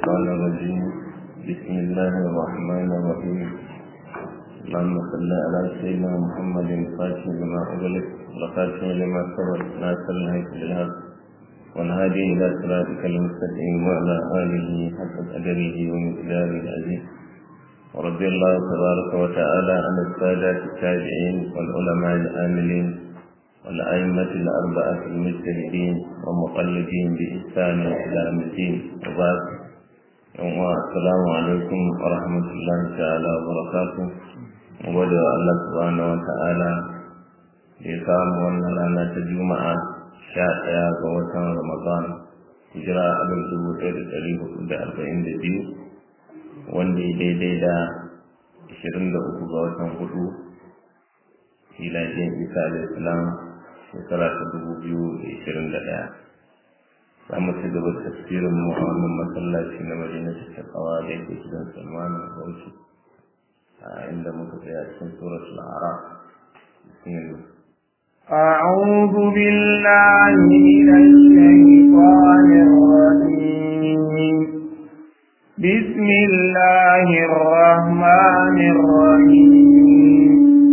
الشيطان الرجيم بسم الله الرحمن الرحيم اللهم صل على سيدنا محمد الفاتح لما أغلق والخاتم لما سبق ناصر الهيك بالهدى والهادي إلى صراطك المستقيم وعلى آله حق قدره ومقداره العزيز ورضي الله تبارك وتعالى عن السادة التابعين والعلماء العاملين والأئمة الأربعة المجتهدين ومقلدين بإحسان إلى يوم الدين وبعد السلام عليكم ورحمة الله تعالى وبركاته وبدأ الله سبحانه وتعالى يقام ونرانا تجمع شاء وطن رمضان hijira abin dubu ɗaya da ɗari hudu da arba'in da biyu wanda ya daidai da ashirin da uku ga watan hudu filajen isa da islam shekara ta dubu biyu da ashirin da ɗaya za mu ci gaba da tafsirin mu a wannan masallaci na madina ta kawa da yake gidan salman bauchi a inda muka tsaya cikin suratul araf bismillah أعوذ بالله من الشيطان الرجيم بسم الله الرحمن الرحيم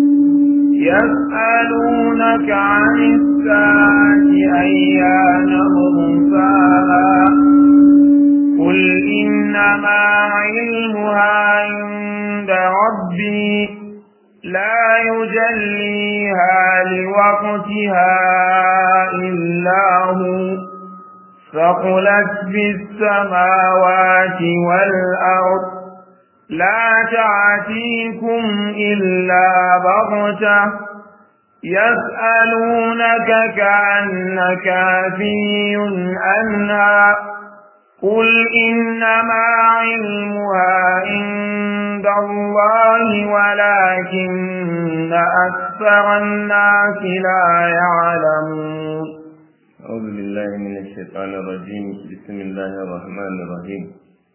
يسألونك عن الساعة أيان مرساها قل إنما علمها عند ربي لا يجليها لوقتها إلا هو ثقلت بالسماوات والأرض لا تعتيكم إلا بغتة يسألونك كأنك في أنها قل إنما علمها عند الله ولكن أكثر الناس لا يعلمون أعوذ بالله من الشيطان الرجيم بسم الله الرحمن الرحيم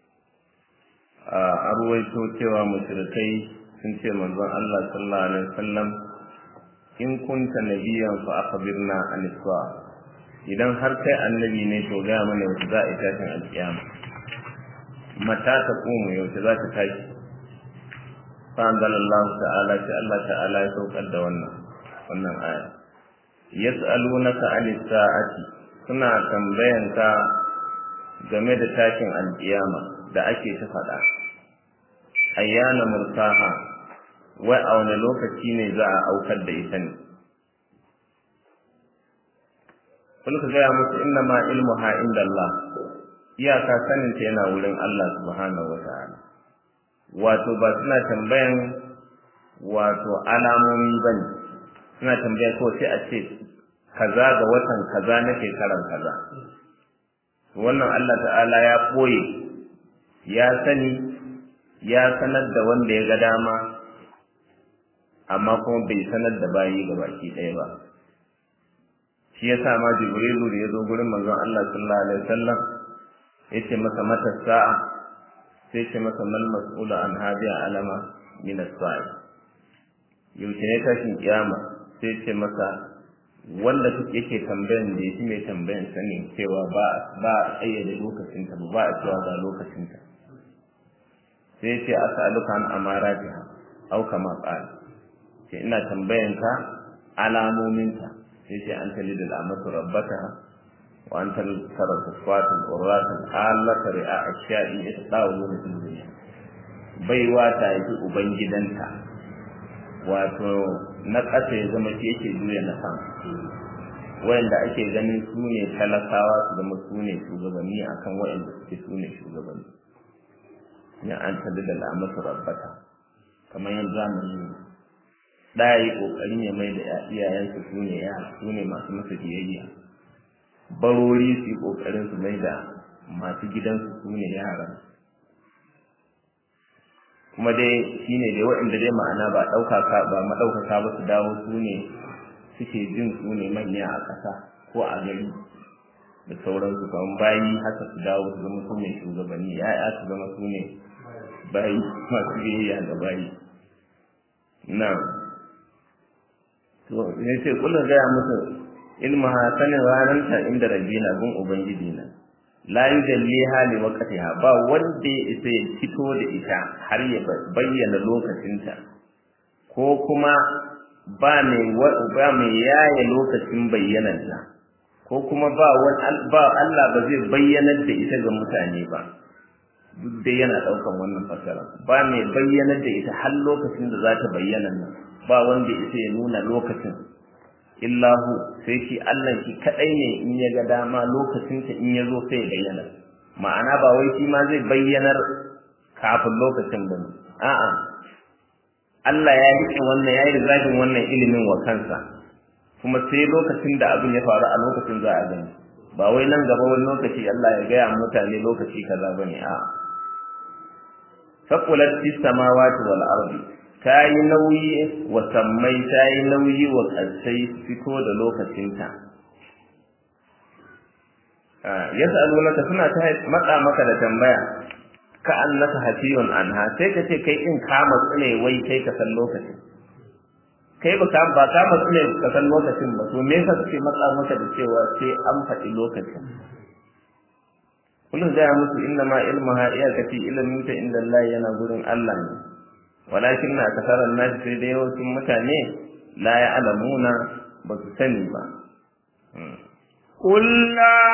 a ruwaito cewa mushrikai sun ce manzon Allah sallallahu alaihi wasallam in kunta nabiyan fa akhbirna an iswa idan har kai annabi ne to ga mana yaushe za a tashin alkiyama mata ta kuma yaushe za ta tashi fa anzalallahu ta'ala ta Allah ta'ala ya saukar da wannan wannan aya yas'alunaka anis sa'ati suna tambayanka game da tashin alkiyama da ake ta faɗa ayyana mursaha wai a wani lokaci ne za a aukar da ita ne kun ka gaya musu inna ma ilmu ha inda Allah iyaka sanin ta yana wurin Allah subhanahu wa ta'ala wato ba suna tambayan wato alamomi ba ne suna tambaya ko sai a ce kaza ga watan kaza na shekaran kaza wannan Allah ta'ala ya ɓoye ya sani ya sanar da wanda ya ga dama amma kuma bai sanar da bayi ga baki ɗaya ba shi ya sa ma jibrilu da ya zo gurin manzon Allah sallallahu alaihi wasallam ya ce masa mata sa'a sai ce masa mal mas'ulu an hadiya alama min as-sa'i yaushe ne tashin kiyama sai ce masa wanda yake tambayan da yake mai tambayan sanin cewa ba ba a tsayyade lokacinta ba ba a cewa ga lokacinta sai ce as'aluka an amaratiha au kama qala ce ina tambayan ka alamominta sai ce an tali da amatu rabbaka wa an tal tara sufatan urratan allaka ri'a ashiya'i yatadawu min dunya baiwa ta yi ubangidanta wato na ƙasa ya zama shi yake juya na sama wayanda ake ganin su ne talakawa su zama su ne shugabanni akan wayanda suke su ne shugabanni ya an tada da lamatu rabbata kamar yanzu zamani ne da yi kokarin ya mai da iyayensu su ne ya su ne masu masa biyayya barori su yi kokarin su mai da masu gidansu su ne yaran kuma dai shi ne dai waɗanda dai ma'ana ba ɗaukaka ba maɗaukaka ba su dawo su ne suke jin su ne manya a ƙasa ko a gari da sauransu kamar bayi haka su dawo su zama su ne shugabanni ya'ya su zama su ne bayi masu biyayya ga bayi na to ne ce kullum gaya musu ilma sanin ranarta inda rabina gun ubangiji na la yujalliha li waqtiha ba wanda ya isa ya fito da ita har ya bayyana lokacinta ko kuma ba mai ba mai yaya lokacin bayyanarta ko kuma ba wani ba Allah ba zai bayyanar da ita ga mutane ba duk dai yana daukan wannan fasara ba mai bayyanar da ita har lokacin da za ta bayyana nan ba wanda isa ya nuna lokacin illahu sai shi Allah shi kadai ne in ya ga dama lokacin ta in ya zo sai ya bayyana ma'ana ba wai shi ma zai bayyanar kafin lokacin ba a'a Allah ya rike wannan ya yi rizabin wannan ilimin wa kansa kuma sai lokacin da abin ya faru a lokacin za a gani ba wai nan gaba wani lokaci Allah ya gaya mutane lokaci kaza bane a'a faqulat fis samawati wal ardi ta yi nauyi wa sammai ta yi nauyi wa ƙarsai fito da lokacinta ya sa'alunaka suna ta matsa maka da tambaya ka annaka hafiyun anha sai ka ce kai in kama tsune wai kai ka san lokacin kai ba ba kama tsune ka san lokacin ba to me yasa kake matsa maka da cewa sai an faɗi lokacin kullum zai musu inna ma ilmuha iyakati ilmin ta inda Allah yana gurin Allah ne walakin na kasarar nashi sai da yawancin mutane la ya alamuna ba su sani ba. قل لا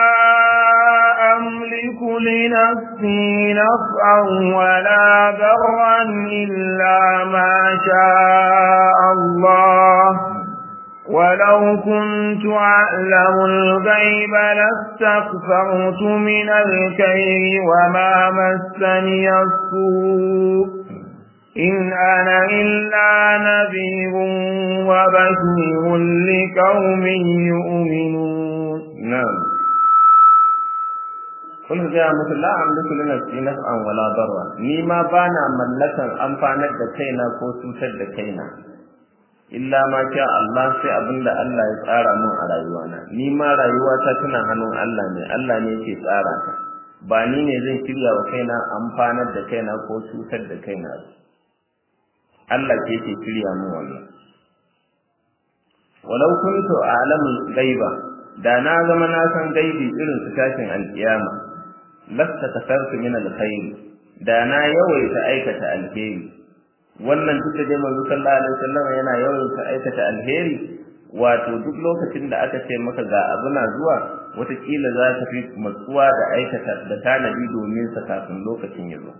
أملك لنفسي نفعا ولا ضرا إلا ما شاء الله ولو كنت أعلم الغيب لاستكثرت من الكير وما مسني السوء إن أنا إلا نذير وبشير لقوم يؤمنون نعم kun ga musu la amliku li nafsi naf'an wala darra ni ma bana mallakan amfanar da kaina ko cutar da kaina illa ma sha Allah sai abinda Allah ya tsara min a rayuwana ni ma rayuwata tana hannun Allah ne Allah ne yake tsara ta ba ni ne zan shirya wa kaina amfanar da kaina ko cutar da kaina ba Allah ke ke shirya mu wannan walau kuntu a'lamul ghaiba da na zama na san gaibi irin su tashin alkiyama lasta kasartu min alkhair da na yawaita aikata alheri wannan duk da dai manzo sallallahu alaihi wasallam yana yawaita aikata alheri wato duk lokacin da aka ce maka ga abu na zuwa wataƙila za ka fi matsuwa da aikata da tanadi domin sa kafin lokacin ya zo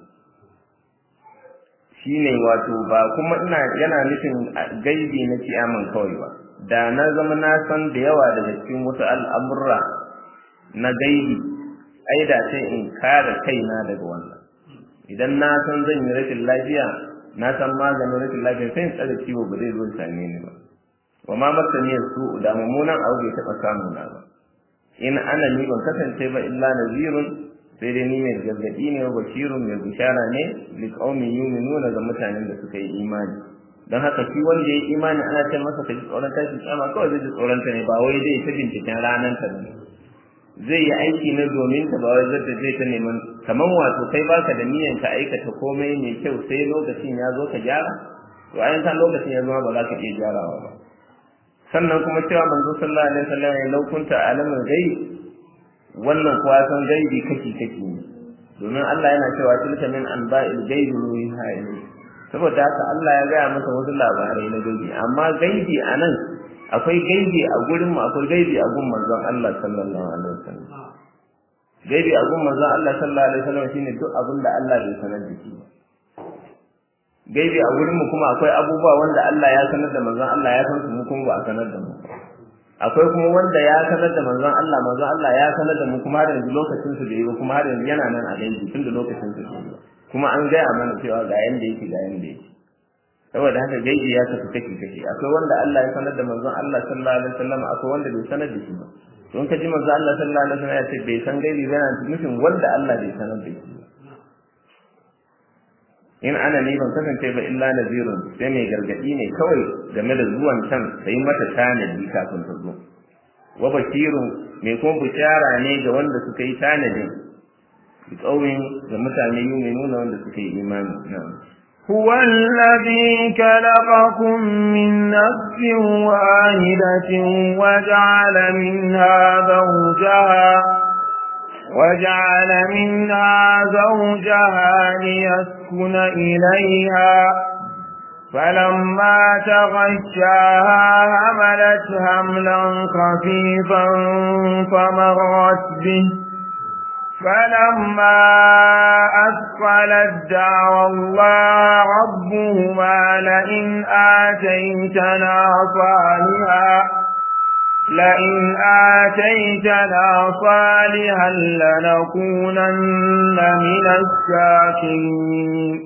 shine wato ba kuma ina yana nufin gaibi na kiyaman kawai ba da na zama na san da yawa daga cikin wasu al'amurra na gaibi ai da sai in kare kaina daga wannan idan na san zan yi rashin lafiya na san maganin rashin lafiya sai in tsare ciwo ba zai zo same ni ba wa ma masaniyar su da mummunan abu bai taɓa samu na ba in ana ni ban kasance ba illa nazirun sai dai ni mai gargaɗi ne wa bashirun mai bishara ne li qaumin yu'minuna ga mutanen da suka yi imani don haka shi wanda ya yi imani ana ce masa ka ji tsoron tashin kiyama kawai zai ji tsoron ta ne ba wai zai ta binciken ranar ta ne zai yi aiki na domin ta ba wai zai zai ta neman kaman wato kai baka da niyyar ka aikata komai mai kyau sai lokacin ya zo ka gyara to ayan san lokacin ya zo ba za ka iya gyarawa ba sannan kuma cewa manzo sallallahu alaihi wasallam ya laukunta alamul ghaib wannan kuwa san gaibi kake kake ne domin Allah yana cewa tilka min anba'il ghaibi ruha ilayhi saboda haka Allah ya gaya masa wasu labarai na gaibi amma gaibi anan akwai gaibi a gurin mu akwai gaibi a gun manzon Allah sallallahu alaihi wasallam gaibi a gun manzon Allah sallallahu alaihi wasallam shine duk abin da Allah bai sanar da shi gaibi a gurin mu kuma akwai abubuwa wanda Allah ya sanar da manzon Allah ya san su mu kuma ba a sanar da mu akwai kuma wanda ya sanar da manzon Allah manzon Allah ya sanar da mu kuma har yanzu lokacin su da yi kuma har yanzu yana nan a gaibi tun da lokacin su da yi kuma an gaya mana cewa ga yanda yake ga yanda yake saboda haka gaibi ya tafi kake kake akwai wanda Allah ya sanar da manzon Allah sallallahu alaihi wasallam akwai wanda bai sanar da shi ba don ka ji manzon Allah sallallahu alaihi wasallam ya ce bai san gaibi ba yana nufin wanda Allah bai sanar da shi in ana ni ban kasance ba illa nazirun sai mai gargadi ne kawai game da zuwan can sai mata tanadi kafin ta zo wa bashirun mai kuma bishara ne ga wanda suka yi tanadin ƙauyen ga mutane yuminuna wanda suka yi imani na'am هو الذي خلقكم من نفس واحدة وجعل منها زوجها وجعل منها زوجها ليسكن إليها فلما تغشاها حملت حملا خفيفا فمرت به فلما أثقلت دعوى الله ربهما لئن آتيتنا صالحا لئن آتيتنا صالحا لنكونن من الشاكرين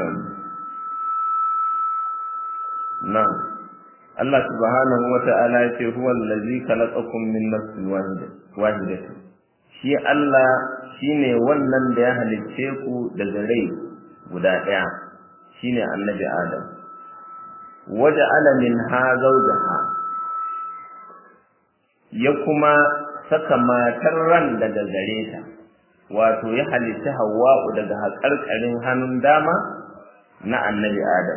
نعم الله سبحانه وتعالى هو الذي خلقكم من نفس واحدة واحدة shi Allah shine wannan da ya halicce ku daga rai guda ɗaya shine annabi Adam waja'ala minha zawjaha ya kuma saka matar ran daga gare ta wato ya halitta Hawwa'u daga haƙarƙarin hannun dama na annabi Adam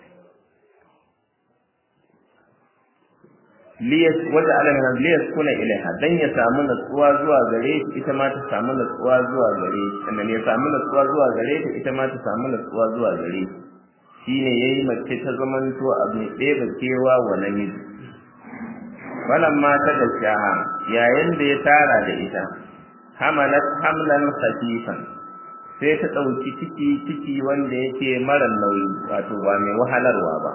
liyas wanda alamin liyas kuna ilaiha dan ya samu natsuwa zuwa gare shi ita ma ta samu natsuwa zuwa gare shi sannan ya samu natsuwa zuwa gare ta ita ma ta samu natsuwa zuwa gare shi shine yayi mace ta zamanto abu ɗaya da kewa wa namiji wannan mata da shaha yayin da ya tara da ita hamalat hamlan khafifan sai ta ɗauki ciki ciki wanda yake mara nauyi wato ba mai wahalarwa ba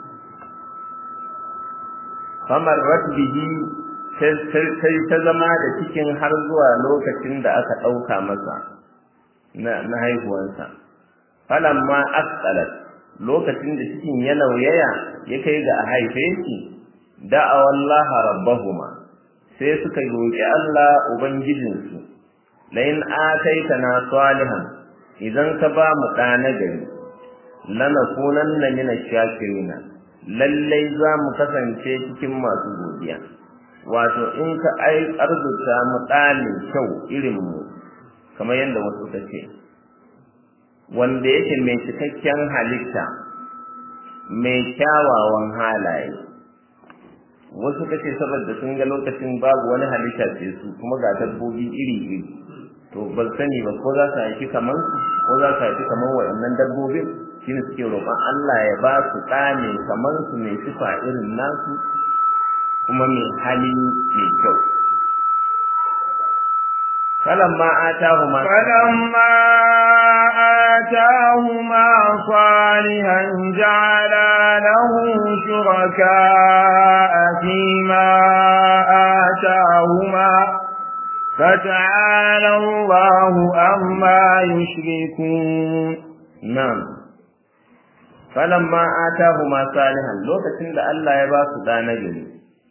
famar bihi sai ta zama da cikin har zuwa lokacin da aka ɗauka masa na haihuwansa falamma asqalat lokacin da cikin ya nauyaya ya kai ga a haife shi da'awallaha rabbahuma sai suka roƙi Allah ubangijinsu lain ataitana salihan idan ka ba mu ɗa na gari lanakunanna min ash-shakirina lallai za mu kasance cikin masu godiya wato in ka ai arzuta mu ɗalin kyau irin mu kamar yadda wasu ta ce wanda yake mai cikakken halitta mai kyawawan halaye wasu ka ce saboda sun ga lokacin babu wani halitta ce su kuma ga dabbobi iri-iri to ban sani ba ko za su haifi kamar su ko za su haifi kamar waɗannan dabbobin shine suke roƙon Allah ya ba su ɗa mai kamar su mai sifa irin nasu kuma mai hali mai kyau falamma atahuma falamma atahuma salihan ja'ala lahu shuraka fima atahuma فتعالى الله أما يشركون نعم falamma atahuma salihan lokacin da Allah ya ba su dana gari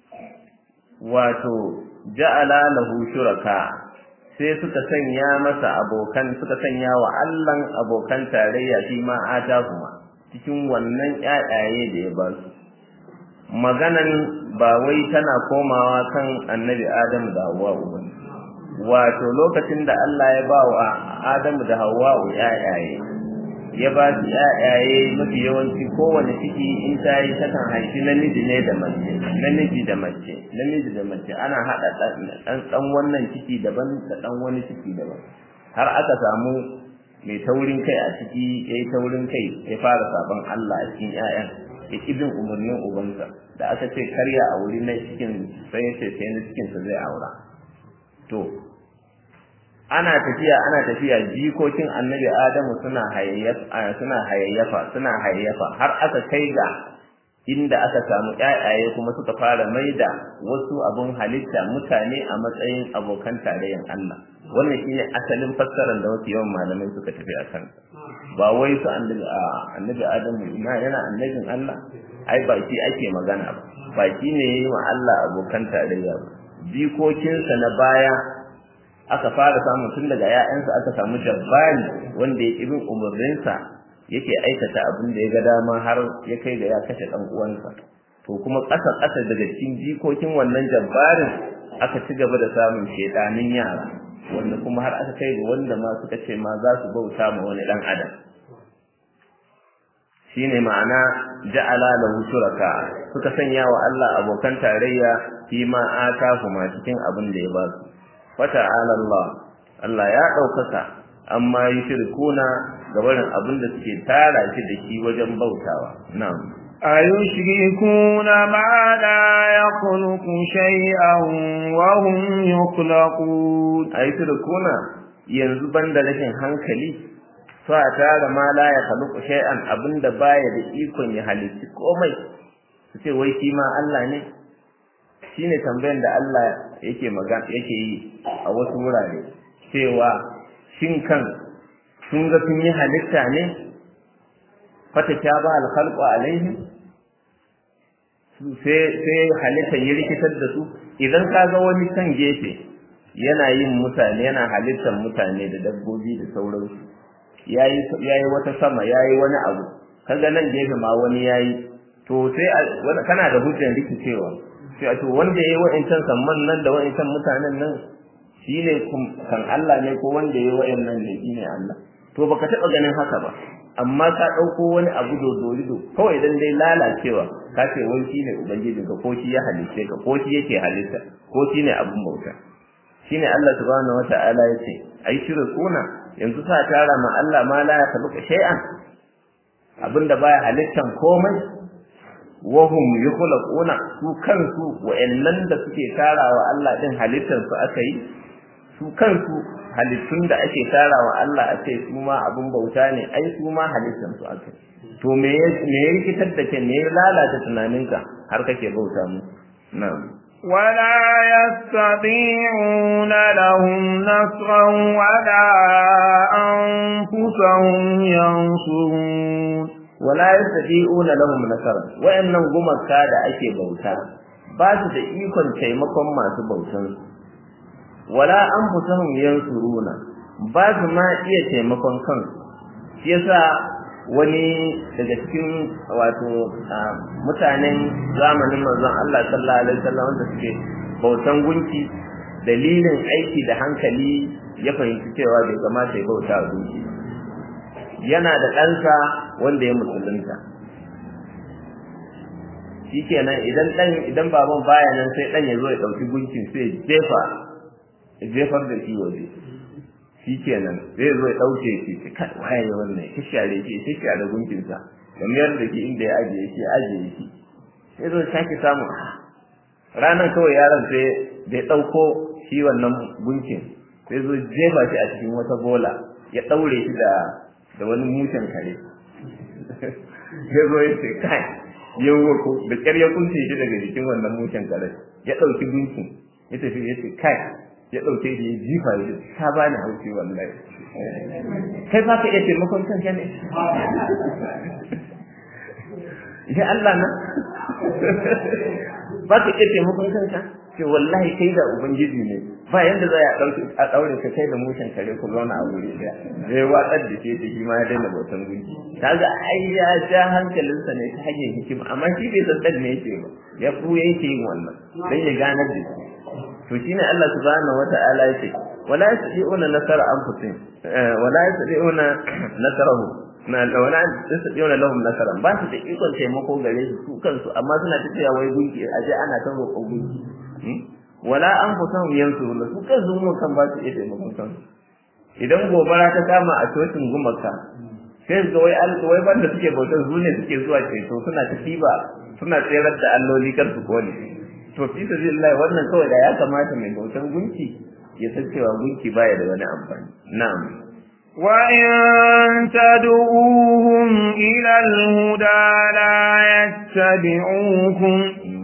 wato ja'ala lahu shuraka sai suka sanya masa abokan suka sanya wa Allah abokan tarayya shi ma atahuma cikin wannan ƴaƴaye da ya ba su maganan ba wai tana komawa kan annabi Adam da Hawwa ba wato lokacin da Allah ya ba wa Adamu da Hawwa ƴaƴaye ya ba su ƴaƴaye mafi yawanci kowane ciki in ta yi takan haifi namiji ne da mace namiji da mace namiji da mace ana haɗa ɗan ɗan wannan ciki daban da ɗan wani ciki daban har aka samu mai taurin kai a ciki ya yi taurin kai ya fara sabon Allah a cikin ƴaƴan ya ƙi bin umarnin ubansa da aka ce karya a wuri na cikin sai ya ce sai na cikinsa zai aura to ana tafiya ana tafiya jikokin annabi adamu suna hayayyafa suna hayayyafa suna hayayyafa har aka kai ga inda aka samu ƴaƴaye kuma suka fara maida wasu abun halitta mutane a matsayin abokan tarayyan Allah wannan shine asalin fassarar da wasu yawan malamai suka tafi a kan ba wai su annabi annabi adamu ina yana annabin Allah ai ba shi ake magana ba ba shi ne yayi wa Allah abokan tarayya ba jikokinsa na baya aka fara samun tun daga ‘ya'yansa aka samu jabbari wanda ya bin umarninsa yake aikata abin da ya ga dama har ya kai da ya kashe ɗan uwansa to kuma ƙasa ƙasa daga cikin jikokin wannan jabbarin aka ci gaba da samun shedanin yara wanda kuma har aka kai ga wanda ma suka ce ma za su bauta ma wani ɗan adam shine ma'ana ja'ala lahu shuraka suka sanya wa Allah abokan tarayya fi ma atahuma cikin abin da ya ba su fata'ala Allah Allah ya ɗaukaka amma yushrikuna gabarin abin da suke tara shi da shi wajen bautawa na'am أيشركون ما لا يخلق شيئا وهم يخلقون أيشركون yanzu banda rashin hankali fa tara ma la ya khaluqu shay'an abinda baya da ikon ya halitta komai su ce wai shi ma Allah ne shine tambayar da Allah yake magana yake yi a wasu wurare cewa shin kan sun ga sun yi halitta ne fata ta ba alkhalqu alaihim sai sai halittar ya rikitar da su idan ka ga wani kan gefe yana yin mutane yana halittar mutane da dabbobi da sauransu yayi yayi wata sama yayi wani abu kaga nan gefe ma wani yayi to sai kana da hujjar rikicewa sai a to wanda yayi wa'incan samman nan da wa'incan mutanen nan shine kan Allah ne ko wanda yayi wa'annan ne shine Allah to baka taba ganin haka ba amma ka dauko wani abu dodorido kawai dan dai lalacewa ka ce wai shine ubangiji ka ko shi ya halice ka ko shi yake halitta ko shine abun bauta shine Allah subhanahu wataala yace ai kuna yanzu sa tara ma Allah ma la yakhluqu shay'an abinda baya halittan komai wahum yukhlaquna su kansu wa'annan da suke tarawa Allah din halittan su aka yi su kansu halittun da ake tarawa Allah a ce su ma abin bauta ne ai su ma halittan su aka to me me ya rikitar da ke me ya lalata tunaninka har kake bauta mu na'am ولا يستطيعون لهم نصرا ولا أنفسهم ينصرون wala yastati'una lahum nasara wayannan gumaka da ake bauta ba su da ikon taimakon masu bautan wala anfusuhum yansuruna ba su ma iya taimakon kansu shi yasa wani daga cikin wato mutanen zamanin manzon Allah sallallahu alaihi wasallam wanda suke bautan gunki dalilin aiki da hankali ya fahimci cewa bai kamata ya bauta wa gunki yana da ɗansa wanda ya musulunta shi kenan idan ɗan idan baban baya nan sai ɗan ya zo ya ɗauki gunkin sai jefa jefar da shi waje shi kenan zai zo ya ɗauke shi ce kai waye wannan ya share shi ya share gunkinsa da mayar da shi inda ya ajiye shi ya ajiye shi sai zo sake samu ranar kawai yaron sai da ya ɗauko shi wannan gunkin sai zo jefa shi a cikin wata bola ya ɗaure shi da da wani mushen kare ya zo ya ce kai ya ko da ƙyar ya kunce shi daga jikin wannan mushen kare ya ɗauki gunkin ya tafi ya ce kai ya ɗauke shi ya jifa ya ta ba ni haushi wallahi kai ba ka iya taimakon kanka ne ya Allah na ba ka iya taimakon kanka ce wallahi kai da ubangiji ne ba yanda za a ɗauki a ɗaure ka kai da mushen kare ku zauna a wuri ɗaya zai watsar da ke da shi ma ya daina bautan gunki kaga ai ya ja hankalinsa ne ta hanyar hikima amma shi bai san ne yake ba ya fuye yake yin wannan dan ya ganar da shi to shine Allah subhanahu wata'ala yake wala yastati'una nasara anfusihim wala yastati'una nasarahu na wala yastati'una lahum nasaran ba su da ikon taimako gare su su kansu amma suna ta cewa wai gunki aje ana ta roƙon gunki wala anfusahum yansuruna su kansu mun kan ba su iya taimakon kansu idan gobara ta kama a cocin gumaka sai ga wai wai banda suke bautar su ne suke zuwa ceto suna ta tiba suna tserar da alloli kar su kone to fi sabilillah wannan kawai da ya kamata mai bautar gunki ya san cewa gunki baya da wani amfani na'am وإن تدعوهم إلى الهدى لا يتبعوكم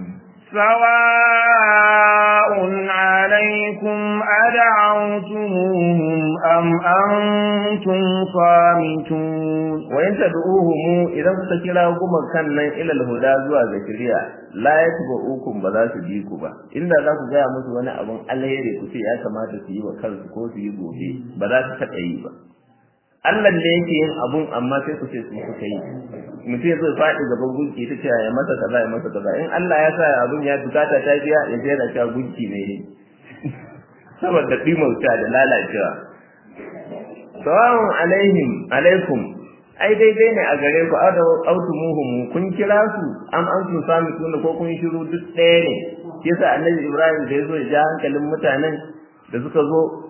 سواء عليكم أدعوتموهم أم أنتم صامتون وإن تدعوهم إذا كنت كما كان إلى الهدى زوا ذكريا لا يتبعوكم بلا تجيكم با إن ذا ku gaya musu wani abun alheri ku ce ya kamata su yi wa kansu ko su yi gobe ba za su taɓa yi ba Allah ne yake yin abun amma sai ku ce su suka yi mutum ya zo faɗi gaban gunki ta ce ya masa kaza ya masa kaza in Allah ya sa abun ya bukata ta biya ya je da cewa gunki ne ne saboda dimauta da lalacewa sawa'un alaihim alaikum ai daidai ne a gare ku autumuhum kun kira su am an sun sami tuna ko kun shiru duk ɗaya ne yasa annabi Ibrahim da ya zo ya ja hankalin mutanen da suka zo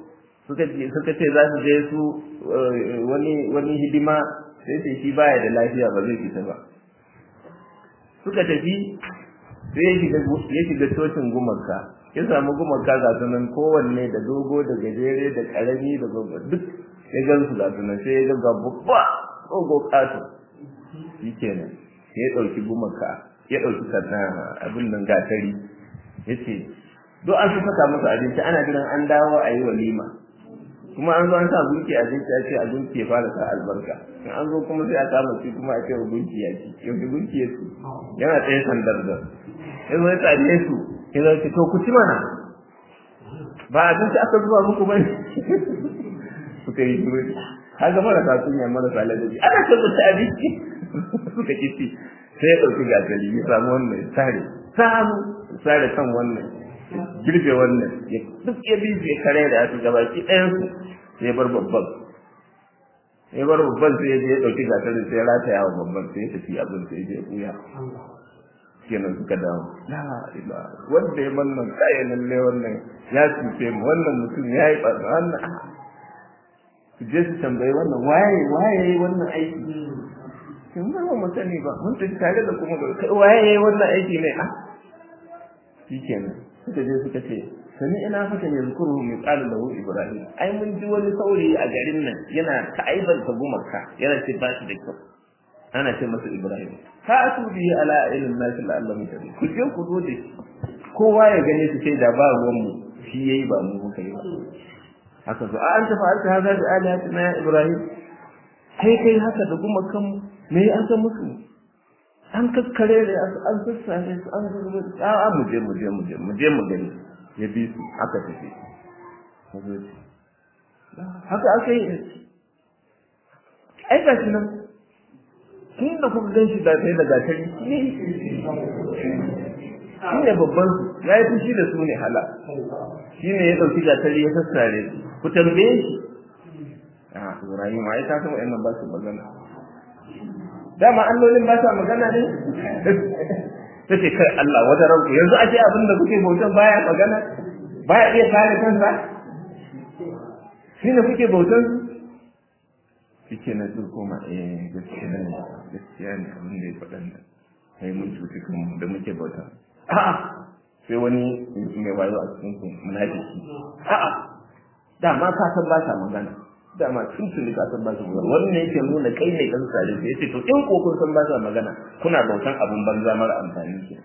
suka ce suka ce za su je su wani wani hidima sai ce shi baya da lafiya ba zai fita ba suka tafi sai ya shiga ya shiga cocin gumarka ya samu gumarka ga sunan kowanne da dogo da gajere da karami da gogo duk ya gan su ga sunan sai ya ga babba dogo kato shi kenan ya ɗauki gumarka ya ɗauki abin nan gatari ya ce duk an su saka musu abinci ana jiran an dawo a yi walima kuma an zo an sa gunki a jinki a ce a gunki ya fara sa albarka in an zo kuma sai a kama shi kuma a ce wa gunki ya ci yau gunki ya ci yana tsaye sandar da ya zo ya tsare su ya zo ce to ku ci mana ba abinci aka zuba muku bane suka yi shiru kaga marasa kunya marasa ladabi ana ce ku ci abinci suka ki ci sai ya ɗauki gasari ya samu wannan ya sare samu sare kan wannan girbe wannan ya duk ya bi ya kare da su gaba ki ɗayan su sai ya bar babban ya bar babban sai ya je ya ɗauki gasari sai ya rataya wa babban sai ya tafi abin sai ya je ya ɓuya kenan suka dawo la ila wanda ya wannan kai lalle wannan ya cuce mu wannan mutum ya yi ɓarna wannan su je su tambayi wannan waye waye wannan aiki kin ba mu sani ba mun tafi tare da kuma kai waye wannan aiki ne a shikenan suka je suka ce sani ina fata ne zukuru mai qala lahu ibrahim ai mun ji wani saurayi a garin nan yana ta'aibar ta gumarka yana ce ba shi da kyau ana ce masa ibrahim ka atu bi ala ilmin nas la'allam tabi ku je ku zo da kowa ya gane su sai da ba ruwan mu shi yayi ba mu muka yi ba haka so an ta fa'alta hada da alihatina ya ibrahim kai kai haka da gumakan me an san musu an kakkare da an sassare su an zuba a mu je mu je mu je mu je mu gani ya bi su aka tafi haka aka yi ai ga shi nan tun da kuka gan shi da kai da gatari shi ne babban su ya yi fushi da su ne hala shi ne ya ɗauki gatari ya sassare su ku tambaye shi a Ibrahim ai ta san wa'annan ba su magana dama allolin ba sa magana ne ta ce kai Allah wata ranku yanzu a ce abin da kuke bautan baya magana baya iya kare kansa shi ne kuke bautan su shi na su koma eh gaskiya ne gaskiya ne abin da ya faɗan nan kai mun cuci kanmu da muke bauta a'a sai wani mai wayo a cikin ku munafiki a'a dama ka san ba sa magana dama tun tuni ka san ba su magana wannan yake nuna kai ne kan sare sai yace to in ko kun san ba su magana kuna bautan abun banza mara amfani ke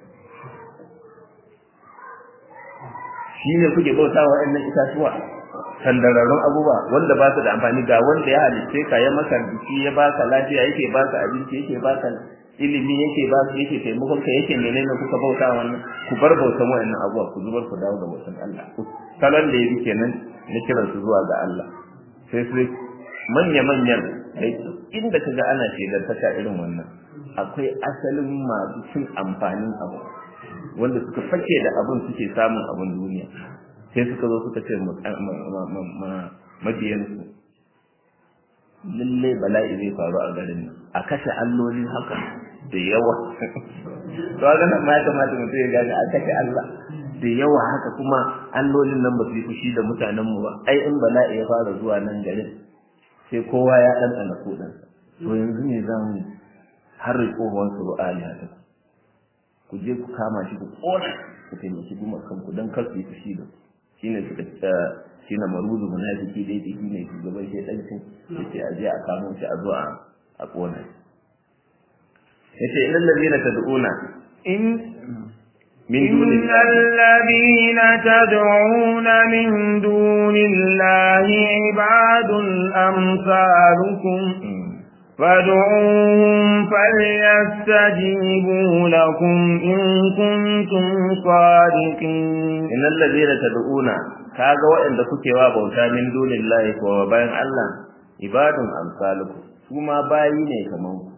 shi ne kuke bauta wa wa'annan itatuwa sandararrun abubuwa wanda ba su da amfani ga wanda ya halitte ka ya maka biki ya baka lafiya yake baka abinci yake baka ilimi yake ba su yake taimakon ka yake menene kuka bauta wannan ku bar bautan wa'annan abubuwa ku zubar ku dawo ga bautan Allah salon da ya bi kenan na kiransu zuwa ga Allah sai sai manya-manyan inda kaga ana shaidar taka irin wannan akwai asalin masu cin amfanin abu wanda suka fake da abin suke samun abin duniya sai suka zo suka ce mabiyansu lallai bala'i zai faru a garin nan a kashe alloli haka da yawa to ga nan ma ya kamata mutum ya gane a kashe Allah da yawa haka kuma allolin nan ba su yi fushi da mutanenmu ba ai in bala'i ya fara zuwa nan garin sai kowa ya ɗanɗana kuɗinsa to yanzu ne za mu har tsohon su ru'aliya ta ku je ku kama shi ku ƙona ku taimaki guma kanku don kar su yi fushi da shine suka shi na maruzu munafiki da yake shine shugaban shaidancin yace a je a kamo shi a zo a ƙona yace ilal ladina tad'una in من دون إن الذين تدعون من دون الله عباد أمثالكم فادعوهم فليستجيبوا لكم إن كنتم صادقين إن الذين تدعون kaga waɗanda kuke wa bauta min dunillahi ko bayan Allah ibadun amsalukum su ma bayi ne kaman ku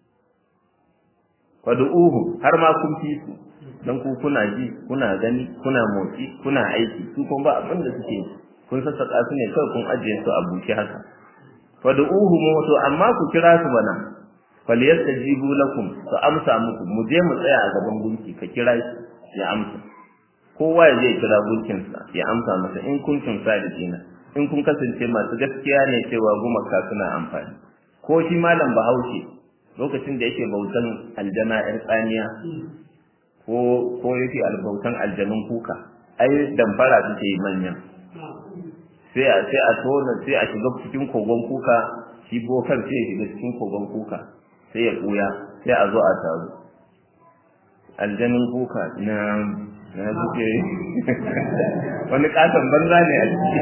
fad'uhum har ma kun fi su dan ku kuna ji kuna gani kuna motsi kuna aiki su kuma ba abin da suke kun sassaka su ne kawai kun ajiye su a buke haka fad'uhum to amma ku kira su bana falyastajibu lakum su amsa muku mu je mu tsaya a gaban gunki ka kira shi ya amsa kowa ya je kira gunkin sa ya amsa masa in kuntum sadiqina in kun kasance masu gaskiya ne cewa gumaka suna amfani ko shi malam bahaushe lokacin da yake bautan aljana yar tsaniya ko ko yake albautan aljanun kuka ai damfara suke yi manyan sai a sai a tona sai a shiga cikin kogon kuka shi bokan sai ya shiga cikin kogon kuka sai ya kuya sai a zo a taru aljanun kuka na na suke wani katon banza ne a ciki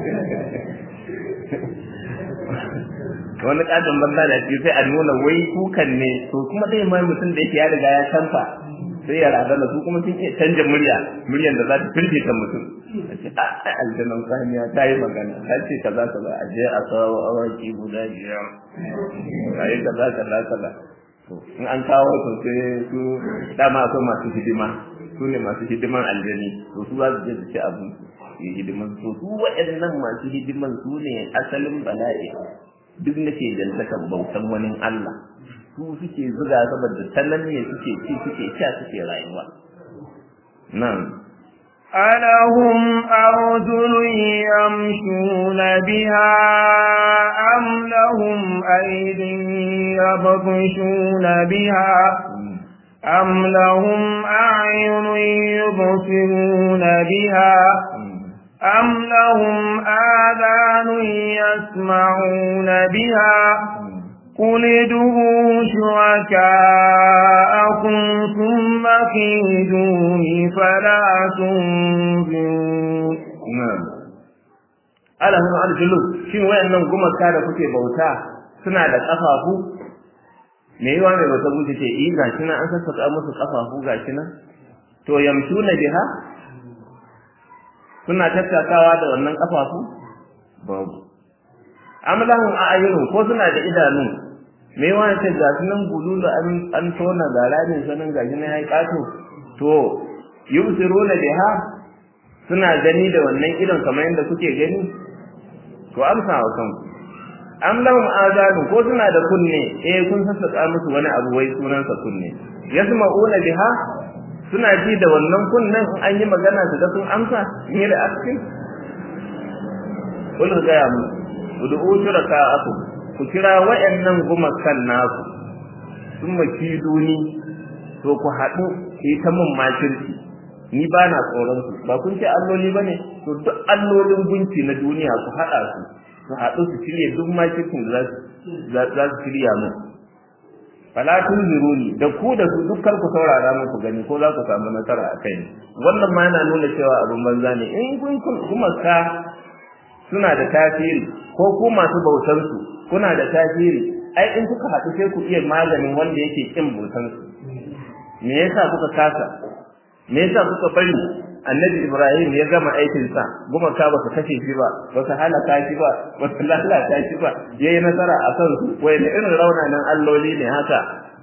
wani katon banza da ciki sai a nuna wai kukan ne to kuma dai ma mutum da yake ya riga ya canfa sai ya razana su kuma sun iya canja murya muryan da za ta firgita mutum a ce a aljanan saniya ta yi magana ta ce kaza kaza a je a kawo awaki guda biyar a yi kaza kaza kaza to in an kawo to sai su dama akwai masu hidima su ne masu hidiman aljani to su za su je su ci abin su yi hidiman to su waɗannan masu hidiman su ne asalin bala'i duk nake jantakan bautan wani Allah su suke zuga saboda tanan ne suke ci suke sha suke rayuwa nan ألهم أرجل يمشون بها أم لهم أيد يبطشون بها أم لهم أعين يبصرون بها أم لهم آذان يسمعون بها قل ادعوا شركاءكم ثم كيدوني فلا تنظرون na'am alahum arjulu shin wayannan gumaka da kuke bauta suna da kafafu me yawa mai bauta muke ce eh gashi nan an sassaka musu kafafu gashi nan to yamshuna biha suna tattakawa da wannan kafafu babu amlahum a'yunun ko suna da idanu me yawa ce gashi nan gululu an an tona gara ne sanin gashi nan yayi kato to yubsiruna biha suna gani da wannan idon kamar yadda kuke gani to amsa wa kanku am lahum azanun ko suna da kunne eh kun sassaka musu wani abu wai sunansa kunne yasma'una biha suna ji da wannan kunnen in an yi magana su ga sun amsa in yi da action kullu ga ya mu ud'u shuraka'akum ku kira wayannan gumakan naku sun maki duni to ku haɗu ku yi ta mun makirci ni ba na tsoron su ba kun ce alloli ba ne to duk allolin gunki na duniya ku haɗa su su haɗu su shirya duk makircin da za su shirya mu fala tunziruni da ku da su dukkan ku saurara mu ku gani ko za ku samu nasara a kai wannan ma yana nuna cewa abin banza ne in kun kuma ka suna da tasiri ko ku masu bautar su kuna da tasiri ai in kuka haɗu sai ku iya maganin wanda yake kin bautar su me yasa kuka kasa me yasa kuka bari annabi ibrahim ya gama aikin sa gumaka ba su kashe shi ba ba su halaka shi ba ba su lalata shi ba yayi nasara a kan su wai da irin raunanan alloli ne haka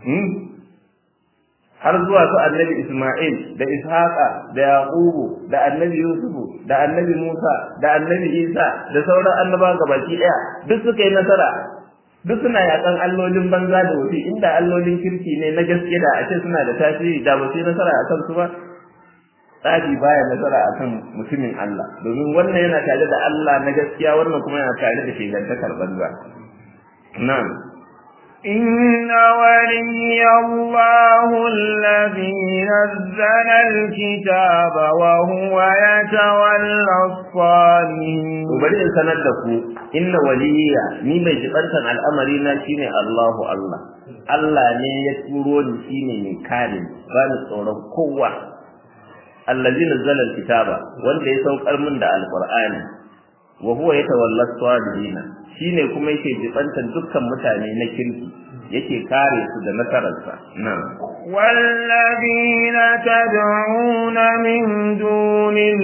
har zuwa su annabi isma'il da ishaqa da yaqubu da annabi yusufu da annabi musa da annabi isa da sauran annabawa gabaki daya duk suka yi nasara duk suna yakan allolin banza da wuce inda allolin kirki ne na gaske da a ce suna da tasiri da ba su yi nasara a kansu ba tsari baya nasara akan mutumin Allah domin wannan yana tare da Allah na gaskiya wannan kuma yana tare da shegantakar banza na'am إن ولي الله الذي نزل الكتاب وهو يتولى الصالحين bari in sanar da ku inna waliya ni mai jibantan al'amari na shine Allahu Allah Allah ne ya turo ni shine mai kare ba ni tsoron kowa allazi nazzala alkitaba wanda ya saukar min da alqur'ani wa huwa yatawalla as-salihin shine kuma yake jibantan dukkan mutane na kirki yake kare su da nasararsa na'am والذين تدعون من دونه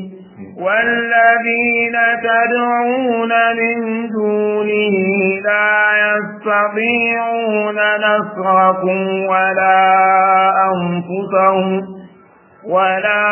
والذين تدعون من دونه لا يستطيعون نصركم ولا أنفسهم ولا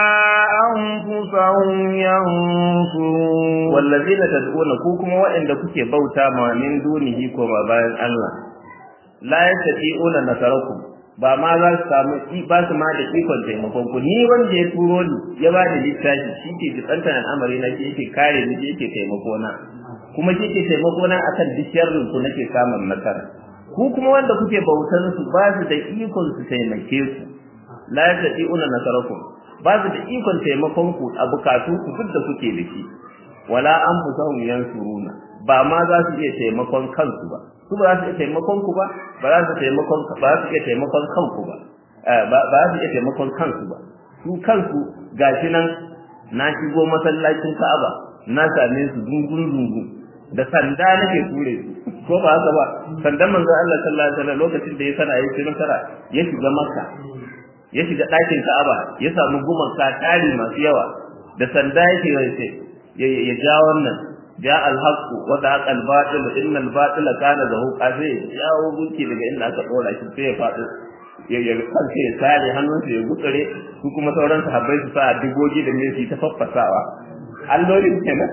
أنفسهم ينصرون والذين تدعون كوكما وإن كوكي بوتا ما من دونه كما باين الله la yastati'una nasarakum ba ma za su samu ba su ma da ikon taimakon ku ni wanda ya turo ni ya ba da littafi shi ke jibantar al'amari na shi yake kare ni shi yake taimako na kuma shi ke taimako na akan duk sharrin ku nake samun nasara ku kuma wanda kuke bautar su ba su da ikon su taimake ku la yastati'una nasarakum ba su da ikon taimakon ku a bukatun ku duk da kuke da shi wala anfusahum yansuruna ba ma za su iya taimakon kansu ba su ba za su iya taimakon ku ba ba za su taimakon ba za su iya taimakon kanku ba ba za su iya taimakon kansu ba su kansu gashi nan na shigo masallacin Ka'aba na same su dungun dungun da sanda nake ture su ko ba haka ba sandan manzon Allah sallallahu alaihi wasallam lokacin da ya sana yi shirin tara ya shiga Makka ya shiga ɗakin Ka'aba ya samu gumaka tari masu yawa da sanda yake ya ja wannan ja alhaq wa daqa albatil inna albatil kana zahuqa sai jawo gunki daga inda aka dora shi sai ya faɗi ya ya kansa ya sare hannunsa ya gutsure su kuma sauran sahabbai su sa digogi da ne su ta faffasawa allolin kenan